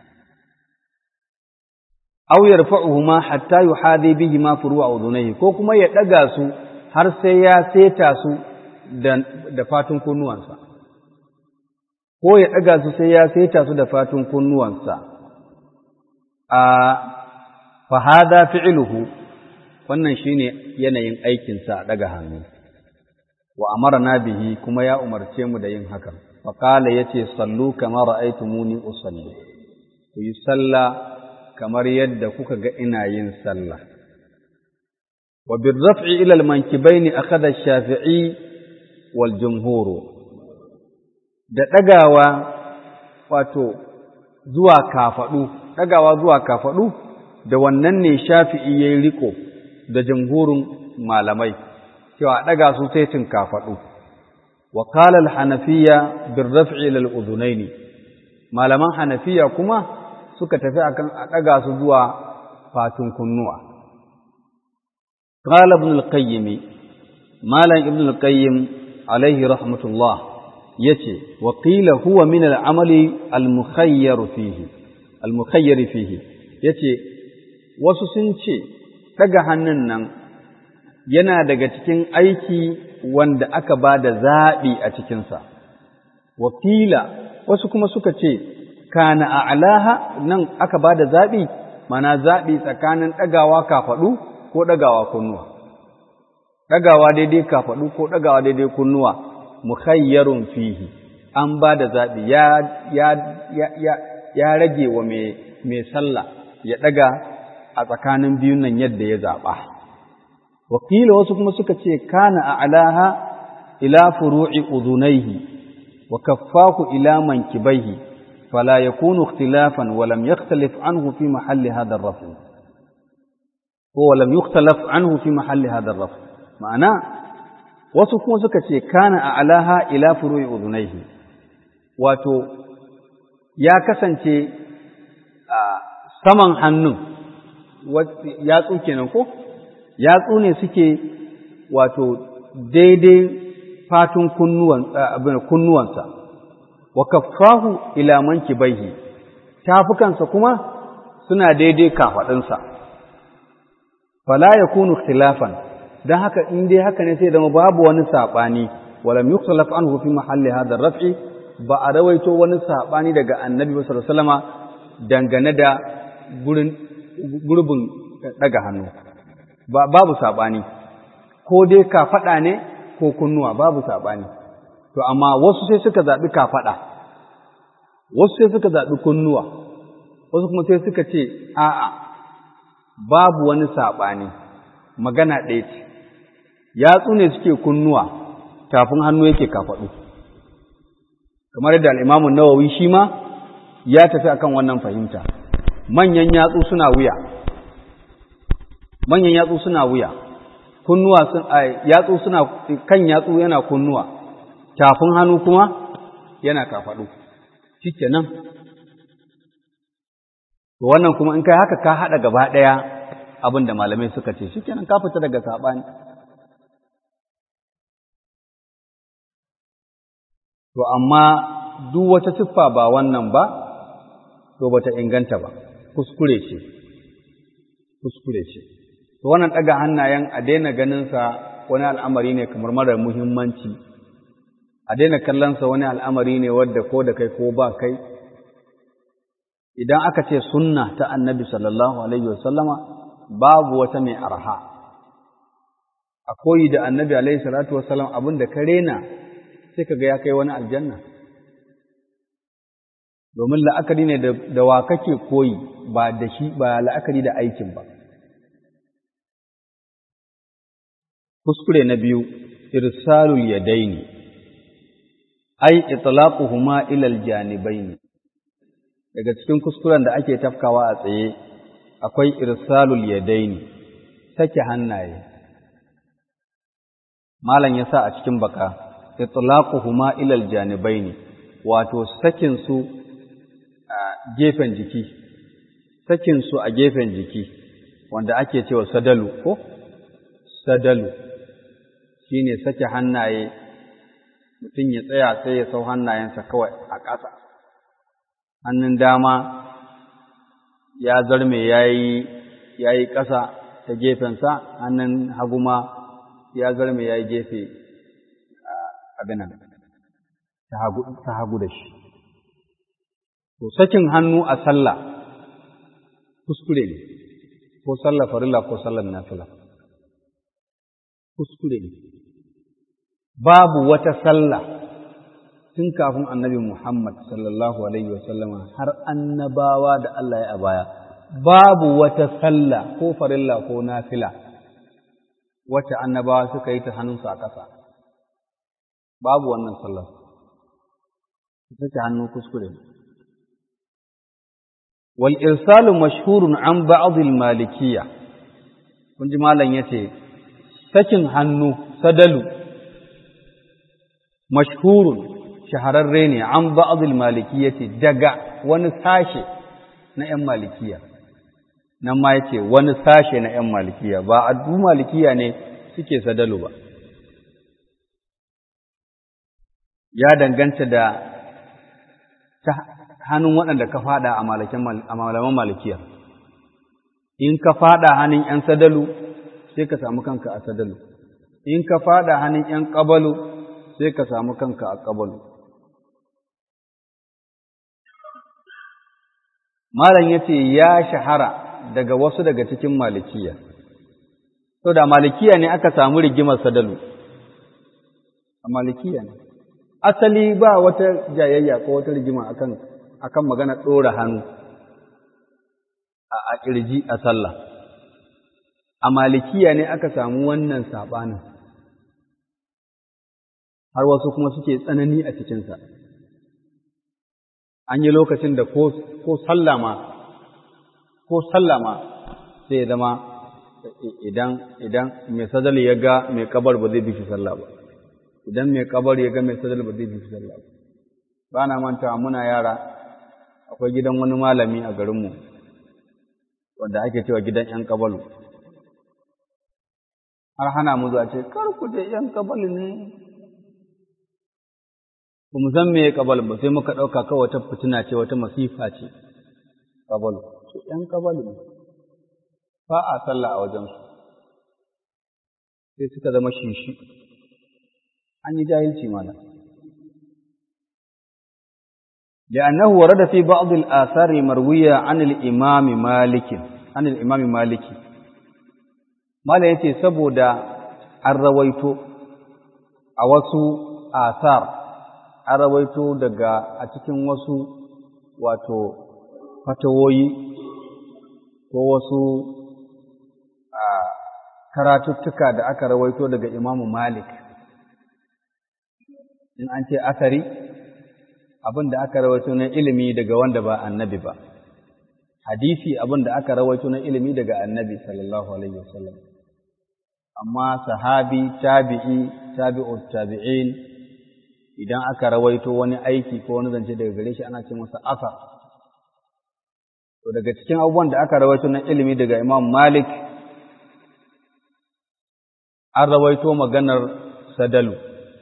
aw yarfa'uhuma hatta yuhadi bihima furu'a udunayhi ko kuma ya ɗaga su har sai ya seta su da, da fatun kunnuwansa ko ya ɗaga su sai ya saita su da fatun kunnuwansa a fahada fi'iluhu wannan shine yanayin aikinsa a ɗaga hannu wa amarna bihi kuma ya umarce mu da yin hakan faqala yace sallu kama ra'aytumuni usalli ku yi sallah kamar yadda kuka ga ina yin sallah wa birraf'i ila al-mankibaini akhadha ash-shafi'i wal jumhur da dagawa wato zuwa kafadu dagawa zuwa kafadu da wannan ne shafi'i yayin riko da jumhurin malamai cewa daga su sai cin kafadu wa qala al-hanafiyya birraf'i ila al-udhunaini malaman hanafiya kuma suka tafi akan a ɗaga su zuwa fatun kunnuwa. Qala ibn al-Qayyim Malam ibn al-Qayyim alaihi rahmatullah yace wa qila huwa min al-amali al-mukhayyar fihi al-mukhayyar fihi yace wasu sun ce ɗaga hannun nan yana daga cikin aiki wanda aka ba da zaɓi a cikinsa. Wakila wasu kuma suka ce kana a'laha nan aka bada zabi mana zabi tsakanin dagawa kafaɗu ko dagawa kunnuwa dagawa daidai kafaɗu ko dagawa daidai kunnuwa mukhayyarun fihi an bada zabi ya ya ya ya, rage wa mai mai sallah ya daga a tsakanin biyun nan yadda ya zaba wakila wasu kuma suka ce kana a'laha ila furu'i udhunayhi wa kaffahu ila mankibaihi فلا يكون اختلافا ولم يختلف عنه في محل هذا الرفع هو لم يختلف عنه في محل هذا الرفع معنى wasu kuma suka ce kana a alaha ila furu'i udunaihi wato ya kasance a saman hannun yatsu kenan ko yatsu ne suke wato daidai fatun kunnuwansa wa kaffahu ila mankibaihi tafukansa kuma suna daidai kafadinsa fala yakunu ikhtilafan dan haka in dai haka ne sai zama babu wani sabani walam yukhtalaf anhu fi mahalli hadha raf'i ba a rawaito wani sabani daga annabi sallallahu alaihi wasallama dangane da gurin gurbin daga hannu ba babu sabani ko dai kafada ne ko kunnuwa babu sabani to amma wasu sai suka zaɓi kafaɗa wasu sai suka zaɓi kunnuwa wasu kuma sai suka ce a'a babu wani saɓani magana ɗaya ce yatsu ne suke kunnuwa tafin hannu yake kafaɗu kamar yadda al'imamun nawawi shi ma ya tafi akan wannan fahimta manyan yatsu suna wuya manyan yatsu suna wuya kunnuwa sun yatsu suna kan yatsu yana kunnuwa tafin hannu kuma yana kafaɗu shike nan to wannan kuma in kai haka ka haɗa gaba ɗaya abin da malamai suka ce shike nan ka fita daga saɓani to amma duk wata siffa ba wannan ba to bata inganta ba kuskure ce kuskure ce to wannan ɗaga hannayen a daina ganinsa wani al'amari ne kamar mara muhimmanci a daina kallonsa wani al'amari ne wadda ko da kai ko ba kai idan aka ce sunna ta annabi sallallahu alaihi wasallama babu wata mai arha a koyi da annabi alaihi salatu wasallam abin da ka rena sai ka ga ya kai wani aljanna domin la'akari ne da wa kake koyi ba da shi ba la'akari da aikin ba kuskure na biyu irsalul yadaini ai itlaquhuma ila aljanibaini daga cikin kuskuren da ake tafkawa a tsaye akwai irsalul yadaini sake hannaye malam yasa a cikin baka itlaquhuma ila aljanibaini wato sakin su a gefen jiki sakin su a gefen jiki wanda ake cewa sadalu ko sadalu shine sake hannaye mutum ya tsaya sai ya sau hannayensa kawai a ƙasa hannun dama ya zarme ya yi ƙasa ta gefensa hannun hagu ma ya zarme ya yi gefe abinan ta hagu da shi to sakin hannu a sallah kuskure ne ko sallar farilla ko sallar nafila kuskure ne babu wata sallah tun kafin annabi Muhammad sallallahu alaihi wasallama har annabawa da Allah ya baya babu wata sallah ko farilla ko nafila wacce annabawa suka yi ta hannunsu a ƙasa babu wannan sallar take hannu kuskure wal irsalu mashhurun an ba'd al malikiyya kun ji malam yace sakin hannu sadalu mashhurun shahararre ne an ba'd al malikiyyati daga wani sashe na ‘yan malikiya, nan ma yace wani sashe na ‘yan malikiya, ba a du malikiya ne suke sadalu ba. Ya danganta da ta hannun waɗanda ka fada a malaman malikiya. In ka fada hannun ‘yan sadalu, sai ka samu kanka a sadalu. In ka fada hannun ‘yan ƙabalu, sai ka samu kanka a ƙabalu. Malam ya ce ya shahara daga wasu daga cikin malikiya, so da malikiya ne aka samu rigimar sadalu, a malikiya ne. Asali ba wata jayayya ko wata rigima akan akan magana ɗora hannu a ƙirji a sallah. A malikiya ne aka samu wannan saɓanin, har wasu kuma suke tsanani a cikinsa. an yi lokacin da ko sallama ko sallama sai ya zama idan idan mai sadali ya ga mai kabar ba zai bi shi sallah ba idan mai kabar ya ga mai sadali ba zai bi shi sallah ba ba na manta muna yara akwai gidan wani malami a garinmu wanda ake cewa gidan ‘yan kabalu har hana mu zuwa ce kar ku je ‘yan kabalu ne ba mu san me kabal ba sai muka ɗauka kawai wata fitina ce wata masifa ce kabal su ɗan kabal ne ba a sallah a wajensu sai suka zama shishi an yi jahilci mana لأنه ورد في بعض الآثار المروية عن الإمام مالك عن الإمام مالك ما لا يتي سبودا الرويت أوسو آثار an rawaito daga a cikin wasu wato fatawoyi ko wasu karatuttuka da aka rawaito daga imamu malik in an ce asari abin da aka rawaito na ilimi daga wanda ba annabi ba hadisi abin da aka rawaito na ilimi daga annabi sallallahu alaihi wasallam amma sahabi tabi'i tabi'ut tabi'in idan aka rawaito wani aiki ko wani zance daga gare shi ana ce masa asar to daga cikin abubuwan da aka rawaito na ilimi daga Imam Malik an rawaito maganar sadalu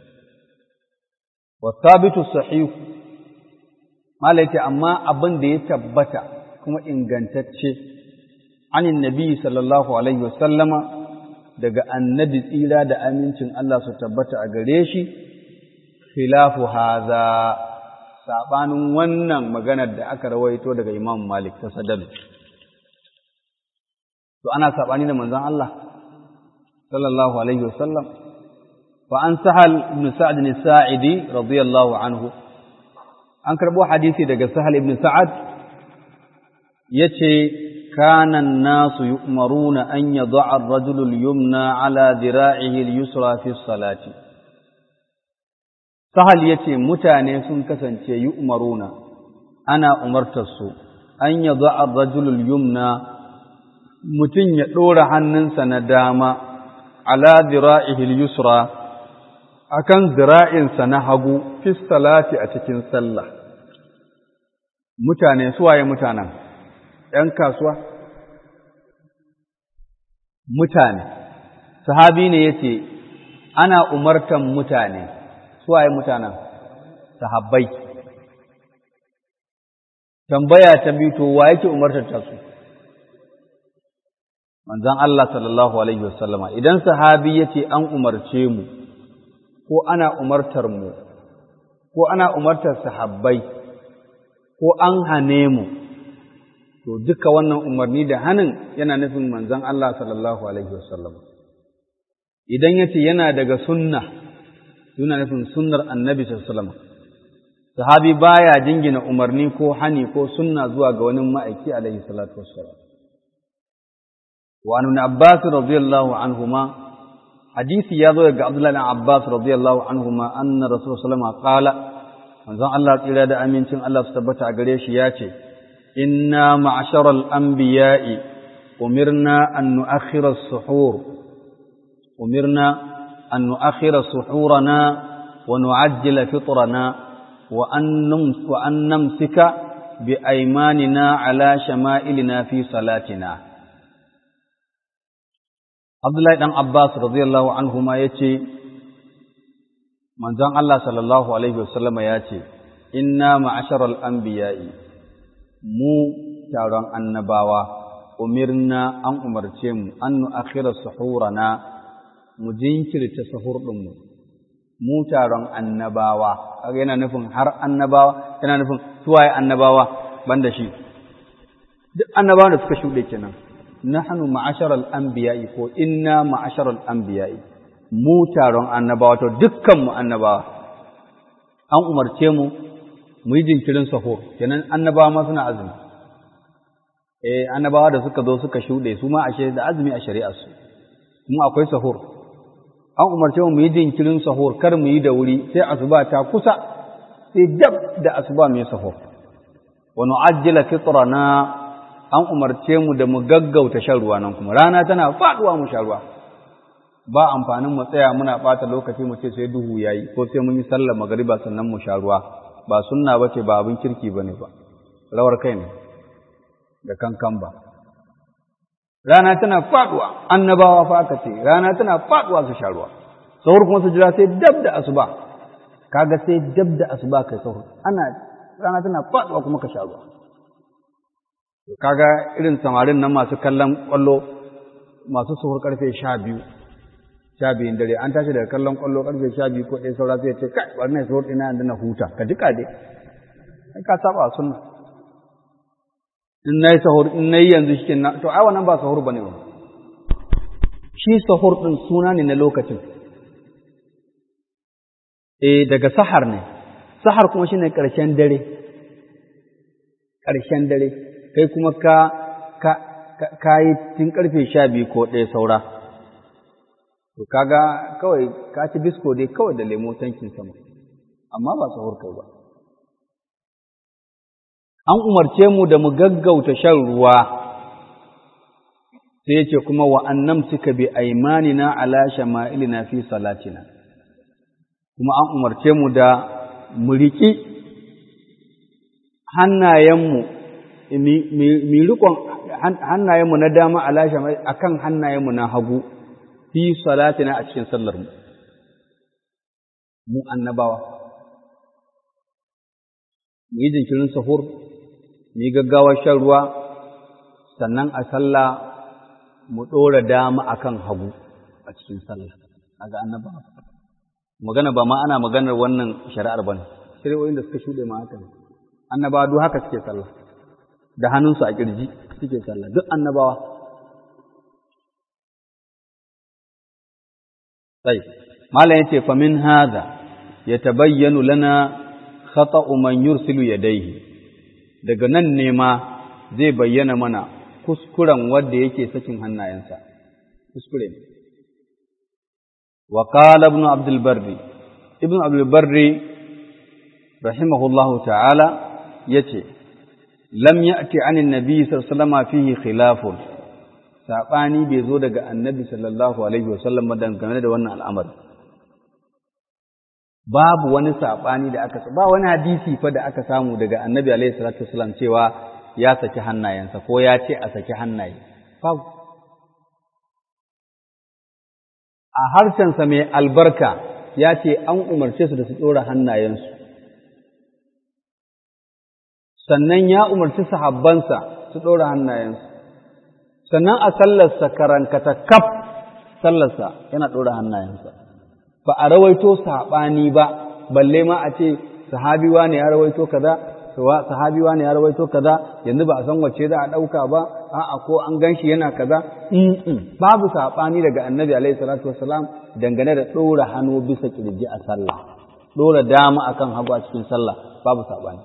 wa sabitu sahih Malik amma abin da ya tabbata kuma ingantacce anin nabi sallallahu alaihi wasallama daga annabi tsira da amincin Allah su tabbata a gare shi khilafu haza sabanin wannan maganar da aka rawaito daga Imam Malik ta sadal to ana sabani da manzon Allah sallallahu alaihi wasallam fa an sahal ibn sa'd ibn sa'idi radiyallahu anhu an karbo hadisi daga sahal ibn sa'ad yace kana an-nasu yu'maruna an yad'a ar-rajulu al-yumna ala dhira'ihi al-yusra fi as-salati Sahal ya ce mutane sun kasance yi umaruna, ana umartarsu, an yi za'ar rajulul yumna mutum ya ɗora hannunsa na dama, ala zira'ihil yusra, akan zira'insa na hagu, fi salati a cikin sallah. Mutane, suwaye mutanen, ‘yan kasuwa? Mutane, sahabi ne ya ce, ana umartan mutane. suwaye mutanen sahabbai tambaya ta biyu to wa yake umartar ta su manzon Allah sallallahu alaihi wasallama idan sahabi yace an umarce mu ko ana umartar mu ko ana umartar sahabbai ko an hane mu to duka wannan umarni da hanin yana nufin manzon Allah sallallahu alaihi wasallam idan yace yana daga sunna yana nufin sunnar annabi sallallahu alaihi wasallam sahabi baya jingina umarni ko hani ko sunna zuwa ga wani ma'aiki alaihi salatu wassalam wa an abbas radiyallahu anhuma hadisi ya zo daga abdullahi ibn abbas radiyallahu anhuma anna rasul sallallahu alaihi wasallam qala manzon Allah tsira da amincin Allah su tabbata a gare shi ya ce inna ma'asharal anbiya'i umirna an nu'akhkhira as-suhur umirna an nu'akhkhira suhurana wa nu'ajjila fitrana wa an wa an namsika bi aymanina ala shama'ilina fi salatina Abdullahi dan Abbas radiyallahu anhuma yace manzon Allah sallallahu alaihi wasallam ya ce inna ma'asharal anbiya'i mu taron annabawa umirna an umarce mu an nu'akhira suhurana mu jinkirta sahur din mu mu taron annabawa kaga yana nufin har annabawa yana nufin suwaye annabawa banda shi duk annabawa da suka shuɗe kenan nahnu ma'asharal anbiya'i ko inna ma'asharal anbiya'i mu taron annabawa to dukkan mu annabawa an umarce mu mu yi jinkirin sahur kenan annabawa ma suna azumi eh annabawa da suka zo suka shuɗe su ma ashe da azumi a shari'ar su kuma akwai sahur an umarce mu mu yi jinkirin sahur kar mu yi da wuri sai asuba ta kusa sai dab da asuba mu yi sahur wa nu'ajjila fitrana an umarce mu da mu gaggauta shan ruwa nan kuma rana tana faduwa mu sha ruwa ba amfanin mu tsaya muna ɓata lokaci mu ce sai duhu yayi ko sai mun yi sallar magariba sannan mu sha ruwa ba sunna bace ba abin kirki bane ba rawar kai ne da kankan ba rana tana faduwa annabawa fa aka ce rana tana faduwa su sha ruwa sahur kuma su jira sai dab da asuba kaga sai dab da asuba kai sahur ana rana tana faduwa kuma ka sha ruwa kaga irin samarin nan masu kallon kwallo masu suhur karfe sha biyu sha biyun dare an tashi daga kallon kwallo karfe sha biyu ko ɗaya saura sai ce kai wannan suhur ɗina yanzu na huta ka jika dai ai ka saba sunna in na yi sahur in na yi yanzu shi na to ai wannan ba sahur bane ba shi sahur ɗin suna ne na lokacin eh daga sahar ne sahar kuma shine ƙarshen dare ƙarshen dare kai kuma ka ka ka yi tun karfe sha biyu ko ɗaya saura to kaga kawai ka ci bisko dai kawai da lemo tankin sama amma ba sahur kai ba an umarce mu da mu gaggauta shan ruwa sai yace kuma wa annam suka bi aimanina ala shama'ilina fi salatina kuma an umarce mu da mu riƙi hannayenmu mi rikon hannayenmu na dama alasha a kan hannayenmu na hagu fi salatina a cikin sallarmu mu annabawa mu yi jinkirin sahur mu yi gaggawar shan ruwa sannan a sallah mu ɗora dama a kan hagu a cikin sallah a ga annabawa magana ba ma ana maganar wannan shari'ar ba ne shari'o'in da suka shuɗe ma haka ne annabawa duk haka suke sallah da hannunsu a ƙirji suke sallah duk annabawa sai malam yace fa min hadha yatabayyanu lana khata'u man yursilu yadayhi daga nan ne ma zai bayyana mana kuskuren wanda yake sakin hannayensa kuskure ne wa qala ibn abdul barri ibn abdul barri rahimahullahu ta'ala yace lam ya'ti anin nabi sallallahu alaihi wasallam fihi khilafun sabani bai zo daga annabi sallallahu alaihi wasallam dangane da wannan al'amari babu wani sabani da aka ba wani hadisi fa da aka samu daga annabi alaihi salatu wasallam cewa ya saki hannayensa ko ya ce a saki hannaye babu a harshensa mai albarka ya ce an umarce su da su ɗora hannayensu sannan ya umarci sahabbansa su ɗora hannayensu sannan a sallarsa karankata kaf sallarsa yana ɗora hannayensa ba a rawaito saɓani ba balle ma a ce sahabiwa ne ya rawaito kaza sahabi wani ya rawaito kaza yanzu ba a san wacce za a ɗauka ba a'a ko an gan shi yana kaza babu saɓani daga annabi alaihi salatu wassalam dangane da ɗora hannu bisa ƙirji a sallah ɗora dama akan hagu a cikin sallah babu saɓani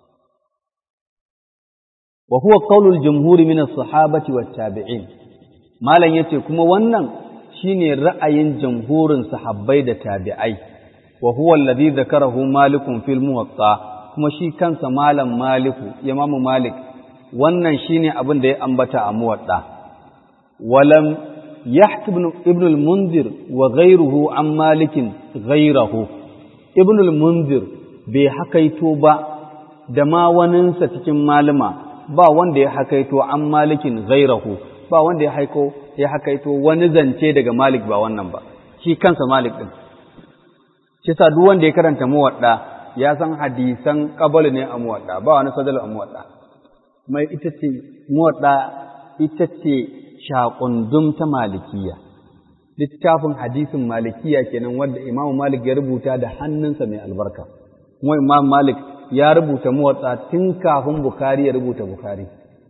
wa huwa qaulul jumhuri min as-sahabati wat tabi'in malam yace kuma wannan shine ra'ayin jamhurin sahabbai da tabi'ai wa huwa alladhi dhakarahu malikun fil muwatta kuma shi kansa malam maliku imamu malik wannan shine abin da ya ambata a muwadda walam yahtib ibn al-munzir wa ghayruhu an malikin ghayrahu ibn al-munzir bai hakaito ba da ma waninsa cikin malama ba wanda ya hakaito an malikin ghayrahu ba wanda ya haiko ya hakaito wani zance daga malik ba wannan ba shi kansa malik din shi sa duk wanda ya karanta muwadda ya san hadisan qabal ne a muwadda ba wani sadal a muwadda kuma ita ce muwadda ita ce shaqundum ta malikiya littafin hadisin malikiya kenan wanda imamu malik ya rubuta da hannunsa mai albarka kuma imam malik ya rubuta muwadda tun kafin bukari ya rubuta bukari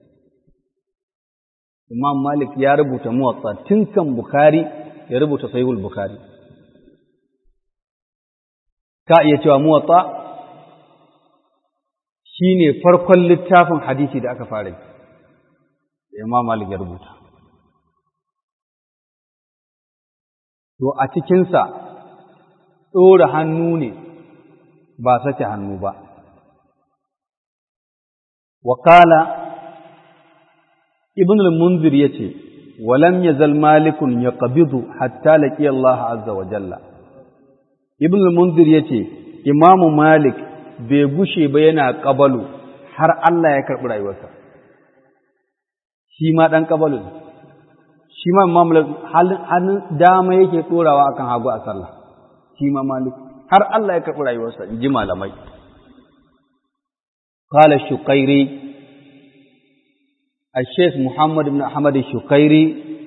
imam malik ya rubuta muwadda tun kan bukari ya rubuta sahihul bukari ka iya cewa muwatta shi ne farkon littafin hadisi da aka fara yi da imam malik ya rubuta to a cikinsa ɗora hannu ne ba sake hannu ba wakala ibn al-munzir ya ce walam yazal malikun ya ƙabidu hatta laƙi Allah azza wa jalla ibn al-munzir yace imamu malik bai gushe ba yana kabalu har Allah ya karbi rayuwarsa shi ma dan kabalu shi ma imam hannun dama yake dorawa akan hagu a sallah shi ma malik har Allah ya karbi rayuwarsa in ji malamai قال الشقيري الشيخ محمد بن أحمد الشقيري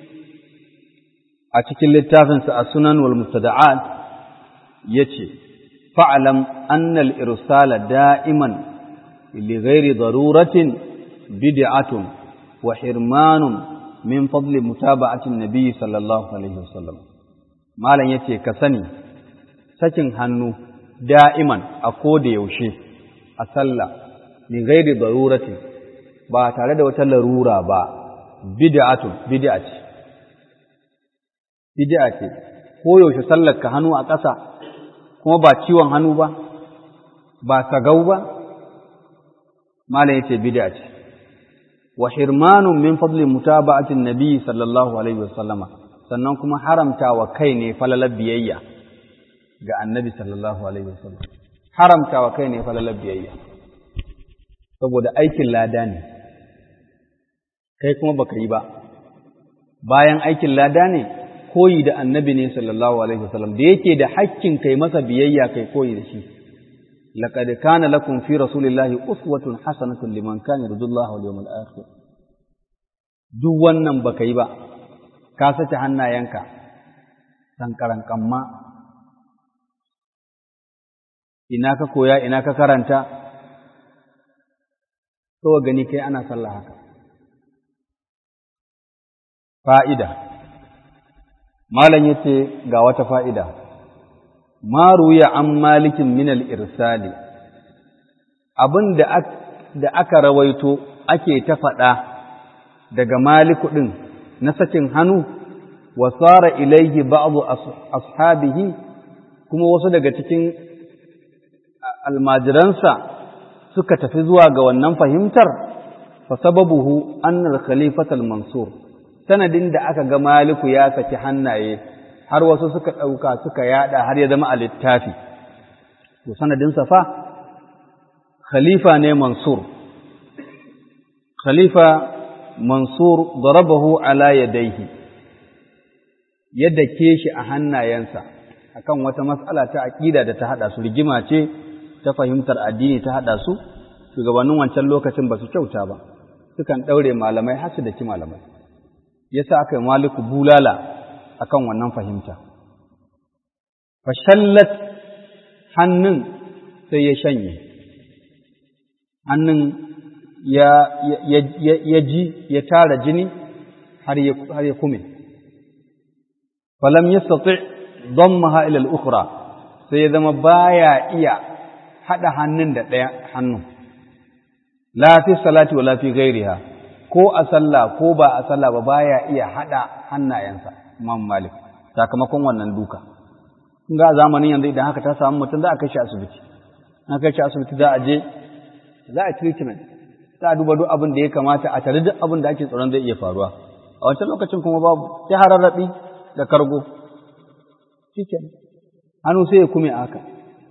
أتكلم التافنس السنن والمستدعات ya ce, Fa'alam annal irsala da'iman li ghairi daruratin bid'atun wa hirmanun min fadli mutaba'atin nabi sallallahu Alaihi wasallam. Malam ya ce, Ka sani, sakin hannu da'iman a koda yaushe a sallah li ghairi daruratin ba tare da wata larura ba, bid'atun, bid'a ce. Bid'a ce, ko yaushe sallar ka hannu a ƙasa kuma ba ciwon hannu ba, ba sagau ba, Malam ya ce bid'a ce, wa hirmanun min fadli mutaba'atin nabi sallallahu alaihi wasallama sannan kuma haramta wa kai ne falalar biyayya ga annabi sallallahu alaihi wasallam haramta wa kai ne falalar biyayya saboda aikin lada ne kai kuma baka yi ba bayan aikin lada ne koyi da annabi ne sallallahu alaihi wasallam da yake da hakkin kai masa biyayya kai koyi da shi laqad kana lakum fi rasulillahi uswatun hasanatun liman kana yarjullaha wal yawmal akhir duk wannan baka yi ba ka sace hannayenka sankaran kamma ina ka koya ina ka karanta to gani kai ana sallah haka fa'ida malam yace ga wata fa'ida ma ruya an malikin min al-irsali abin da aka rawaito ake ta faɗa daga maliku ɗin na sakin hannu wa tsara ilaihi ba'adu ashabihi kuma wasu daga cikin almajiransa suka tafi zuwa ga wannan fahimtar fa sababuhu annar khalifatal mansur sanadin da aka ga maliku ya saki hannaye har wasu suka ɗauka suka yada har ya zama a littafi to sanadinsa fa khalifa ne mansur khalifa mansur darabahu ala yadaihi yadda ke shi a hannayensa akan wata matsala ta aƙida da ta haɗa su rigima ce ta fahimtar addini ta haɗa su shugabannin wancan lokacin ba su kyauta ba sukan ɗaure malamai har su daki malamai yasa aka yi maliku bulala akan wannan fahimta fashallat hannun sai ya shanye hannun ya, ya, ji ya tara jini har ya kume falam yastati dammaha ila al-ukhra sai ya zama baya iya hada hannun da ɗaya hannu la fi salati wala fi ghairiha ko a sallah ko ba a sallah ba baya iya hada hannayensa Imam Malik sakamakon wannan duka kun ga zamanin yanzu idan haka ta samu mutum za a kai shi asibiti an kai shi asibiti za a je za a treatment za a duba duk abin da ya kamata a tare duk abin da ake tsoron zai iya faruwa a wancan lokacin kuma babu sai hararrabi da kargo shikenan hannu sai ya kume haka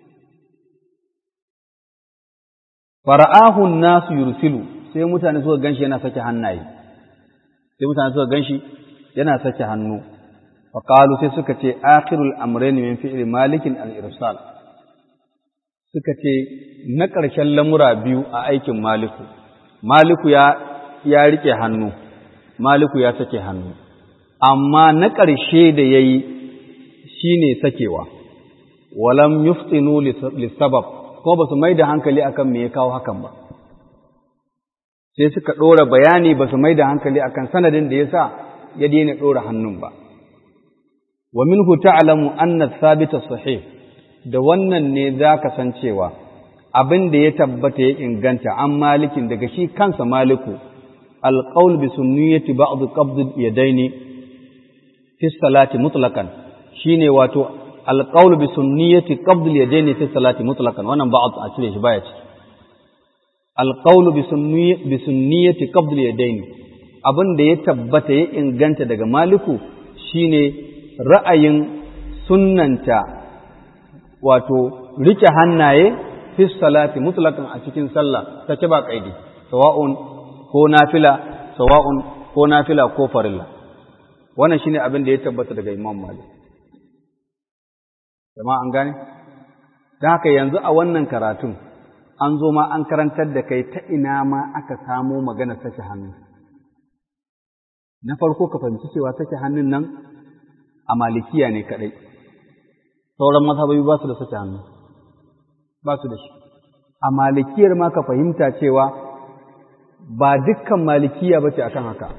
fara'ahu nasu yursilu sai mutane suka ganshi yana sake hannaye sai mutane suka ganshi yana sake hannu faqalu sai suka ce akhirul amrayn min fi'li malikin al-irsal suka ce na ƙarshen lamura biyu a aikin maliku maliku ya ya rike hannu maliku ya sake hannu amma na ƙarshe da yayi shine sakewa walam yuftinu lisabab ko ba su mai da hankali akan me ya kawo hakan ba sai suka ɗora bayani ba su mai da hankali akan sanadin da ya sa ya daina ɗora hannun ba wa minhu ta'lamu anna thabita sahih da wannan ne za ka san cewa abin da ya tabbata ya inganta an malikin daga shi kansa maliku alqaul bi sunniyati ba'd qabd yadaini fi salati mutlaqan shine wato alqaul bi sunniyati qabd yadaini fi salati mutlaqan wannan ba'd a cire shi baya ciki alqaul bi sunniyati bi sunniyati qabd yadaini abin da ya tabbata ya inganta daga maliku shine ra'ayin sunnanta wato rike hannaye fi salati mutlaqan a cikin sallah take ba kaidi sawa'un ko nafila sawa'un ko nafila ko farilla wannan shine abin da ya tabbata daga Imam Malik jama'a an gane dan haka yanzu a wannan karatun an zo ma an karantar da kai ta ina ma aka samo magana sake hannu na farko ka fahimci cewa sake hannun nan a malikiya ne kadai sauran mazhabai ba su da sake hannu ba su da shi a malikiyar ma ka fahimta cewa ba dukkan malikiya ba ce akan haka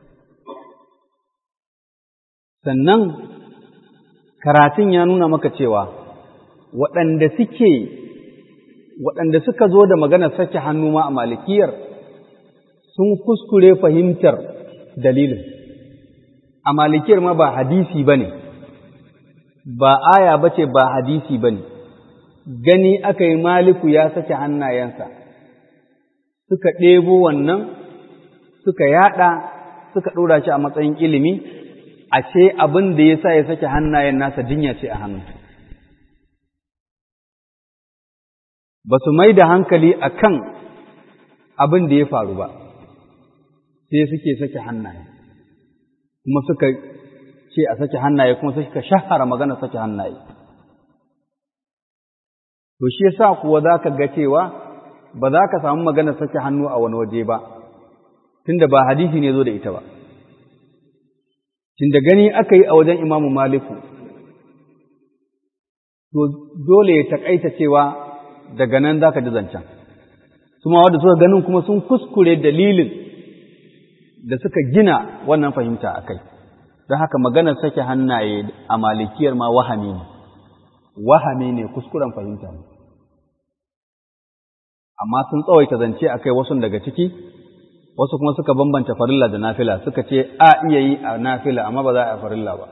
sannan karatun ya nuna maka cewa waɗanda suke waɗanda suka zo da maganar sake hannu ma a malikiyar sun kuskure fahimtar dalilin a malikiyar ma ba hadisi ba ne ba aya ba ce ba hadisi ba ne gani aka yi maliku ya sake hannayensa suka ɗebo wannan suka yaɗa suka ɗora shi a matsayin ilimi a ce abin da ya sa ya sake hannayen nasa jinya ce a hannu ba su mai da hankali a kan abin da ya faru ba sai suke sake hannaye kuma suka ce a sake hannaye kuma suka shahara magana sake hannaye to shi yasa kuwa za ka ga cewa ba za ka samu magana sake hannu a wani waje ba tunda ba hadisi ne zo da ita ba tunda gani aka yi a wajen imamu maliku to dole ya taƙaita cewa daga nan za ka ji zancen suma wadda suka ganin kuma sun kuskure dalilin da suka gina wannan fahimta a kai don haka maganar sake hannaye a malikiyar ma wahami ne wahami ne kuskuren fahimta ne amma sun tsawaita zance a kai wasu daga ciki wasu kuma suka bambanta farilla da nafila suka ce a iya yi a nafila amma ba za a farilla ba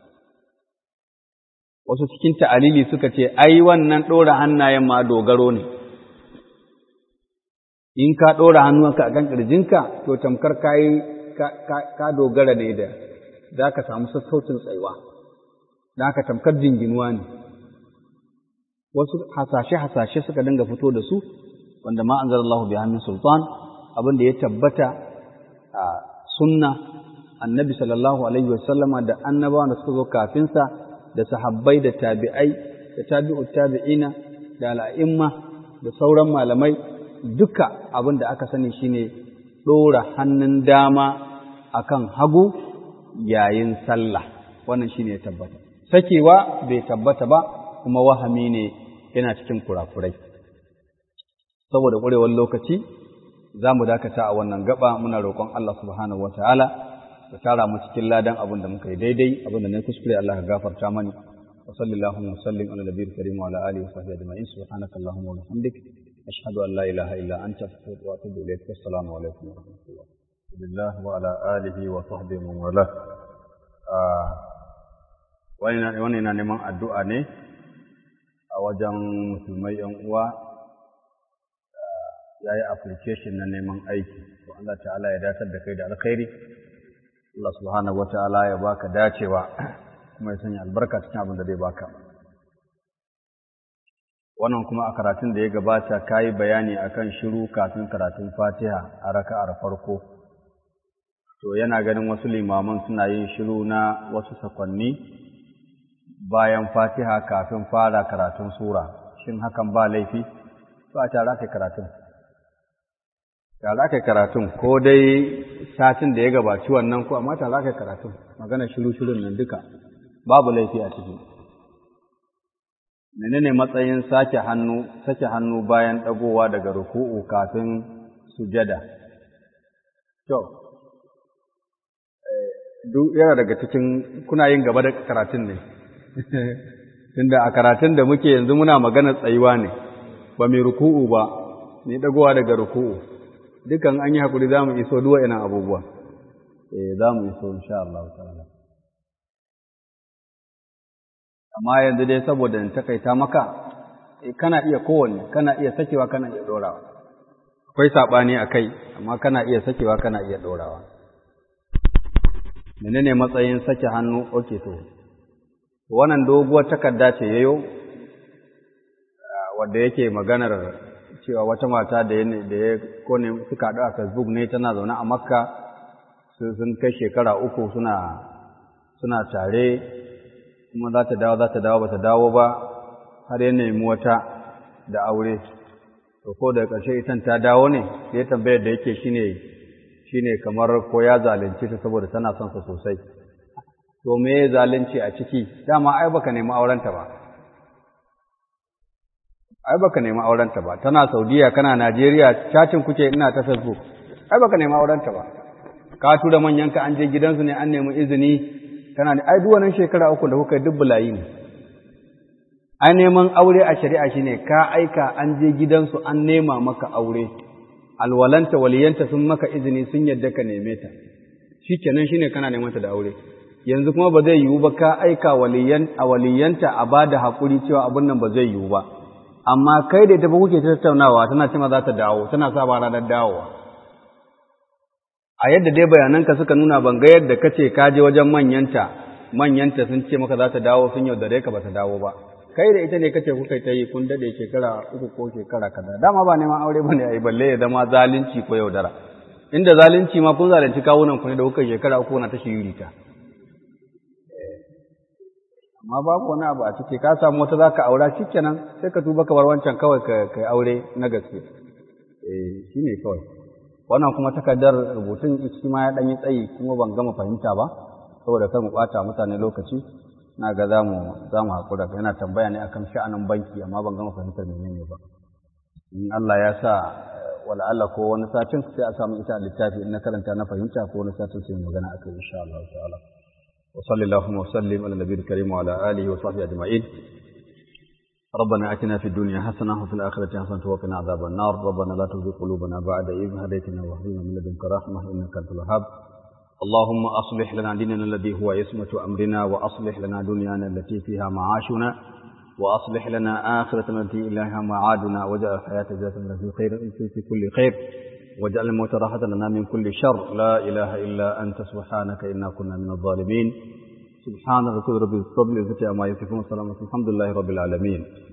wasu cikin ta'alili suka ce ai wannan ɗora hannayen ma dogaro ne in ka ɗora hannunka a kan ƙirjinka to tamkar ka dogara ne da za ka samu sassaucin tsaiwa da ka tamkar jinginuwa ne wasu hasashe-hasashe suka dinga fito da su wanda ma an zarallahu bi hannun sultan abin da ya tabbata a sunna annabi sallallahu alaihi wasallama da annabawa da suka zo kafinsa da sahabbai da tabi'ai da tabi'ut tabi'ina da al'imma da sauran malamai duka abin da aka sani shine ɗora hannun dama akan hagu yayin sallah wannan shine ya tabbata sakewa bai tabbata ba kuma wahami ne yana cikin kurakurai saboda ƙwarewar lokaci za mu dakata a wannan gaba muna roƙon Allah subhanahu wa ta'ala da tara mu cikin ladan abin da muka yi daidai abin da na kuskure Allah ka gafarta mani wa sallallahu wa sallim ala nabiyil karim wa ala alihi wa sahbihi ajma'in subhanaka allahumma wa bihamdik ashhadu an la ilaha illa anta astaghfiruka wa atubu ilayk assalamu alaikum wa rahmatullah billah wa ala alihi wa sahbihi wa wala wani na neman addu'a ne a wajen musulmai yan uwa ya yi application na neman aiki to Allah ta'ala ya datar da kai da alkhairi Allah subhanahu wata'ala ya baka dacewa kuma ya sanya albarka cikin abin da zai baka wannan kuma a karatun da ya gabata kayi bayani akan shiru kafin karatun Fatiha a raka'ar farko to yana ganin wasu limaman suna yin shiru na wasu sakwanni bayan Fatiha kafin fara karatun sura shin hakan ba laifi to a tare kai karatun tare kai karatun ko dai satin da ya gabaci wannan ko amma tare kai karatun magana shiru shirun nan duka babu laifi a ciki menene matsayin sake hannu sake hannu bayan dagowa daga ruku'u kafin sujada to duk yana daga cikin kuna yin gaba da karatun ne tunda a karatun da muke yanzu muna magana tsayuwa ne ba mai ruku'u ba ni dagowa daga ruku'u dukan an yi hakuri za mu iso duwa ina abubuwa eh za mu iso insha Allah ta'ala amma yanzu dai saboda in takaita maka kana iya kowanne kana iya sakewa kana iya dorawa akwai sabani akai amma kana iya sakewa kana iya dorawa menene matsayin sake hannu okay to wannan doguwar takarda ce yayo wanda yake maganar cewa wata mata da ya kone suka haɗu a facebook ne tana zaune a makka sun kai shekara uku suna suna tare kuma za ta dawo za ta dawo ba ta dawo ba har ya nemi wata da aure to ko da ƙarshe itan ta dawo ne sai tambayar da yake shine shine kamar ko ya zalunce ta saboda tana son sa sosai to me zalunci a ciki dama ai baka nemi aurenta ba ai baka nemi aurenta ba tana Saudiya kana Najeriya cacin kuke ina ta Facebook ai baka nemi aurenta ba ka tura manyan ka an je gidansu ne an nemi izini kana ne ai duwanan shekara uku da kuka dubbulayi ne ai neman aure a shari'a shine ka aika an je gidansu an nema maka aure alwalanta waliyanta sun maka izini sun yadda ka neme ta shikenan shine kana neman ta da aure yanzu kuma ba zai yiwu ba ka aika waliyan a waliyanta a bada hakuri cewa abin nan ba zai yiwu ba amma kai da ita ba kuke tattaunawa tana cewa za ta dawo tana sa ba ranar dawowa a yadda dai bayananka suka nuna ban ga yadda kace ka je wajen manyanta manyanta sun ce maka za ta dawo sun yaudare ka ba ta dawo ba kai da ita ne kace kuka ta yi kun dade shekara uku ko shekara kaza dama ba neman aure bane ai balle ya zama zalunci ko yaudara inda zalunci ma kun zalunci kawunan ku ne da kuka shekara uku na ta shirita amma babu wani abu a ciki ka samu wata zaka aura shikenan sai ka tuba ka bar wancan kawai ka kai aure na gaske eh shine kawai wannan kuma takardar rubutun shi ma ya dan yi tsayi kuma ban gama fahimta ba saboda kar mu bata mutane lokaci na ga zamu zamu hakura yana tambaya ne akan sha'anin banki amma ban gama fahimtar menene ba in Allah ya sa wala Allah ko wani satin sai a samu ita a littafi in na karanta na fahimta ko wani satin sai magana akai insha Allah ta'ala وصلى اللهم وسلم على النبي الكريم وعلى آله وصحبه أجمعين ربنا أتنا في الدنيا حسنة وفي الآخرة حسنة وقنا عذاب النار ربنا لا تزغ قلوبنا بعد إذ هديتنا وهب لنا من لدنك رحمة إنك أنت الوهاب اللهم أصلح لنا ديننا الذي هو عصمة أمرنا وأصلح لنا دنيانا التي فيها معاشنا وأصلح لنا آخرتنا التي إليها معادنا واجعل الحياة زيادة لنا في خير في كل خير واجعل الموت راحة لنا من كل شر لا إله إلا أنت سبحانك إنا كنا من الظالمين سبحان ربك رب العزة عما يصفون وسلام الحمد لله رب العالمين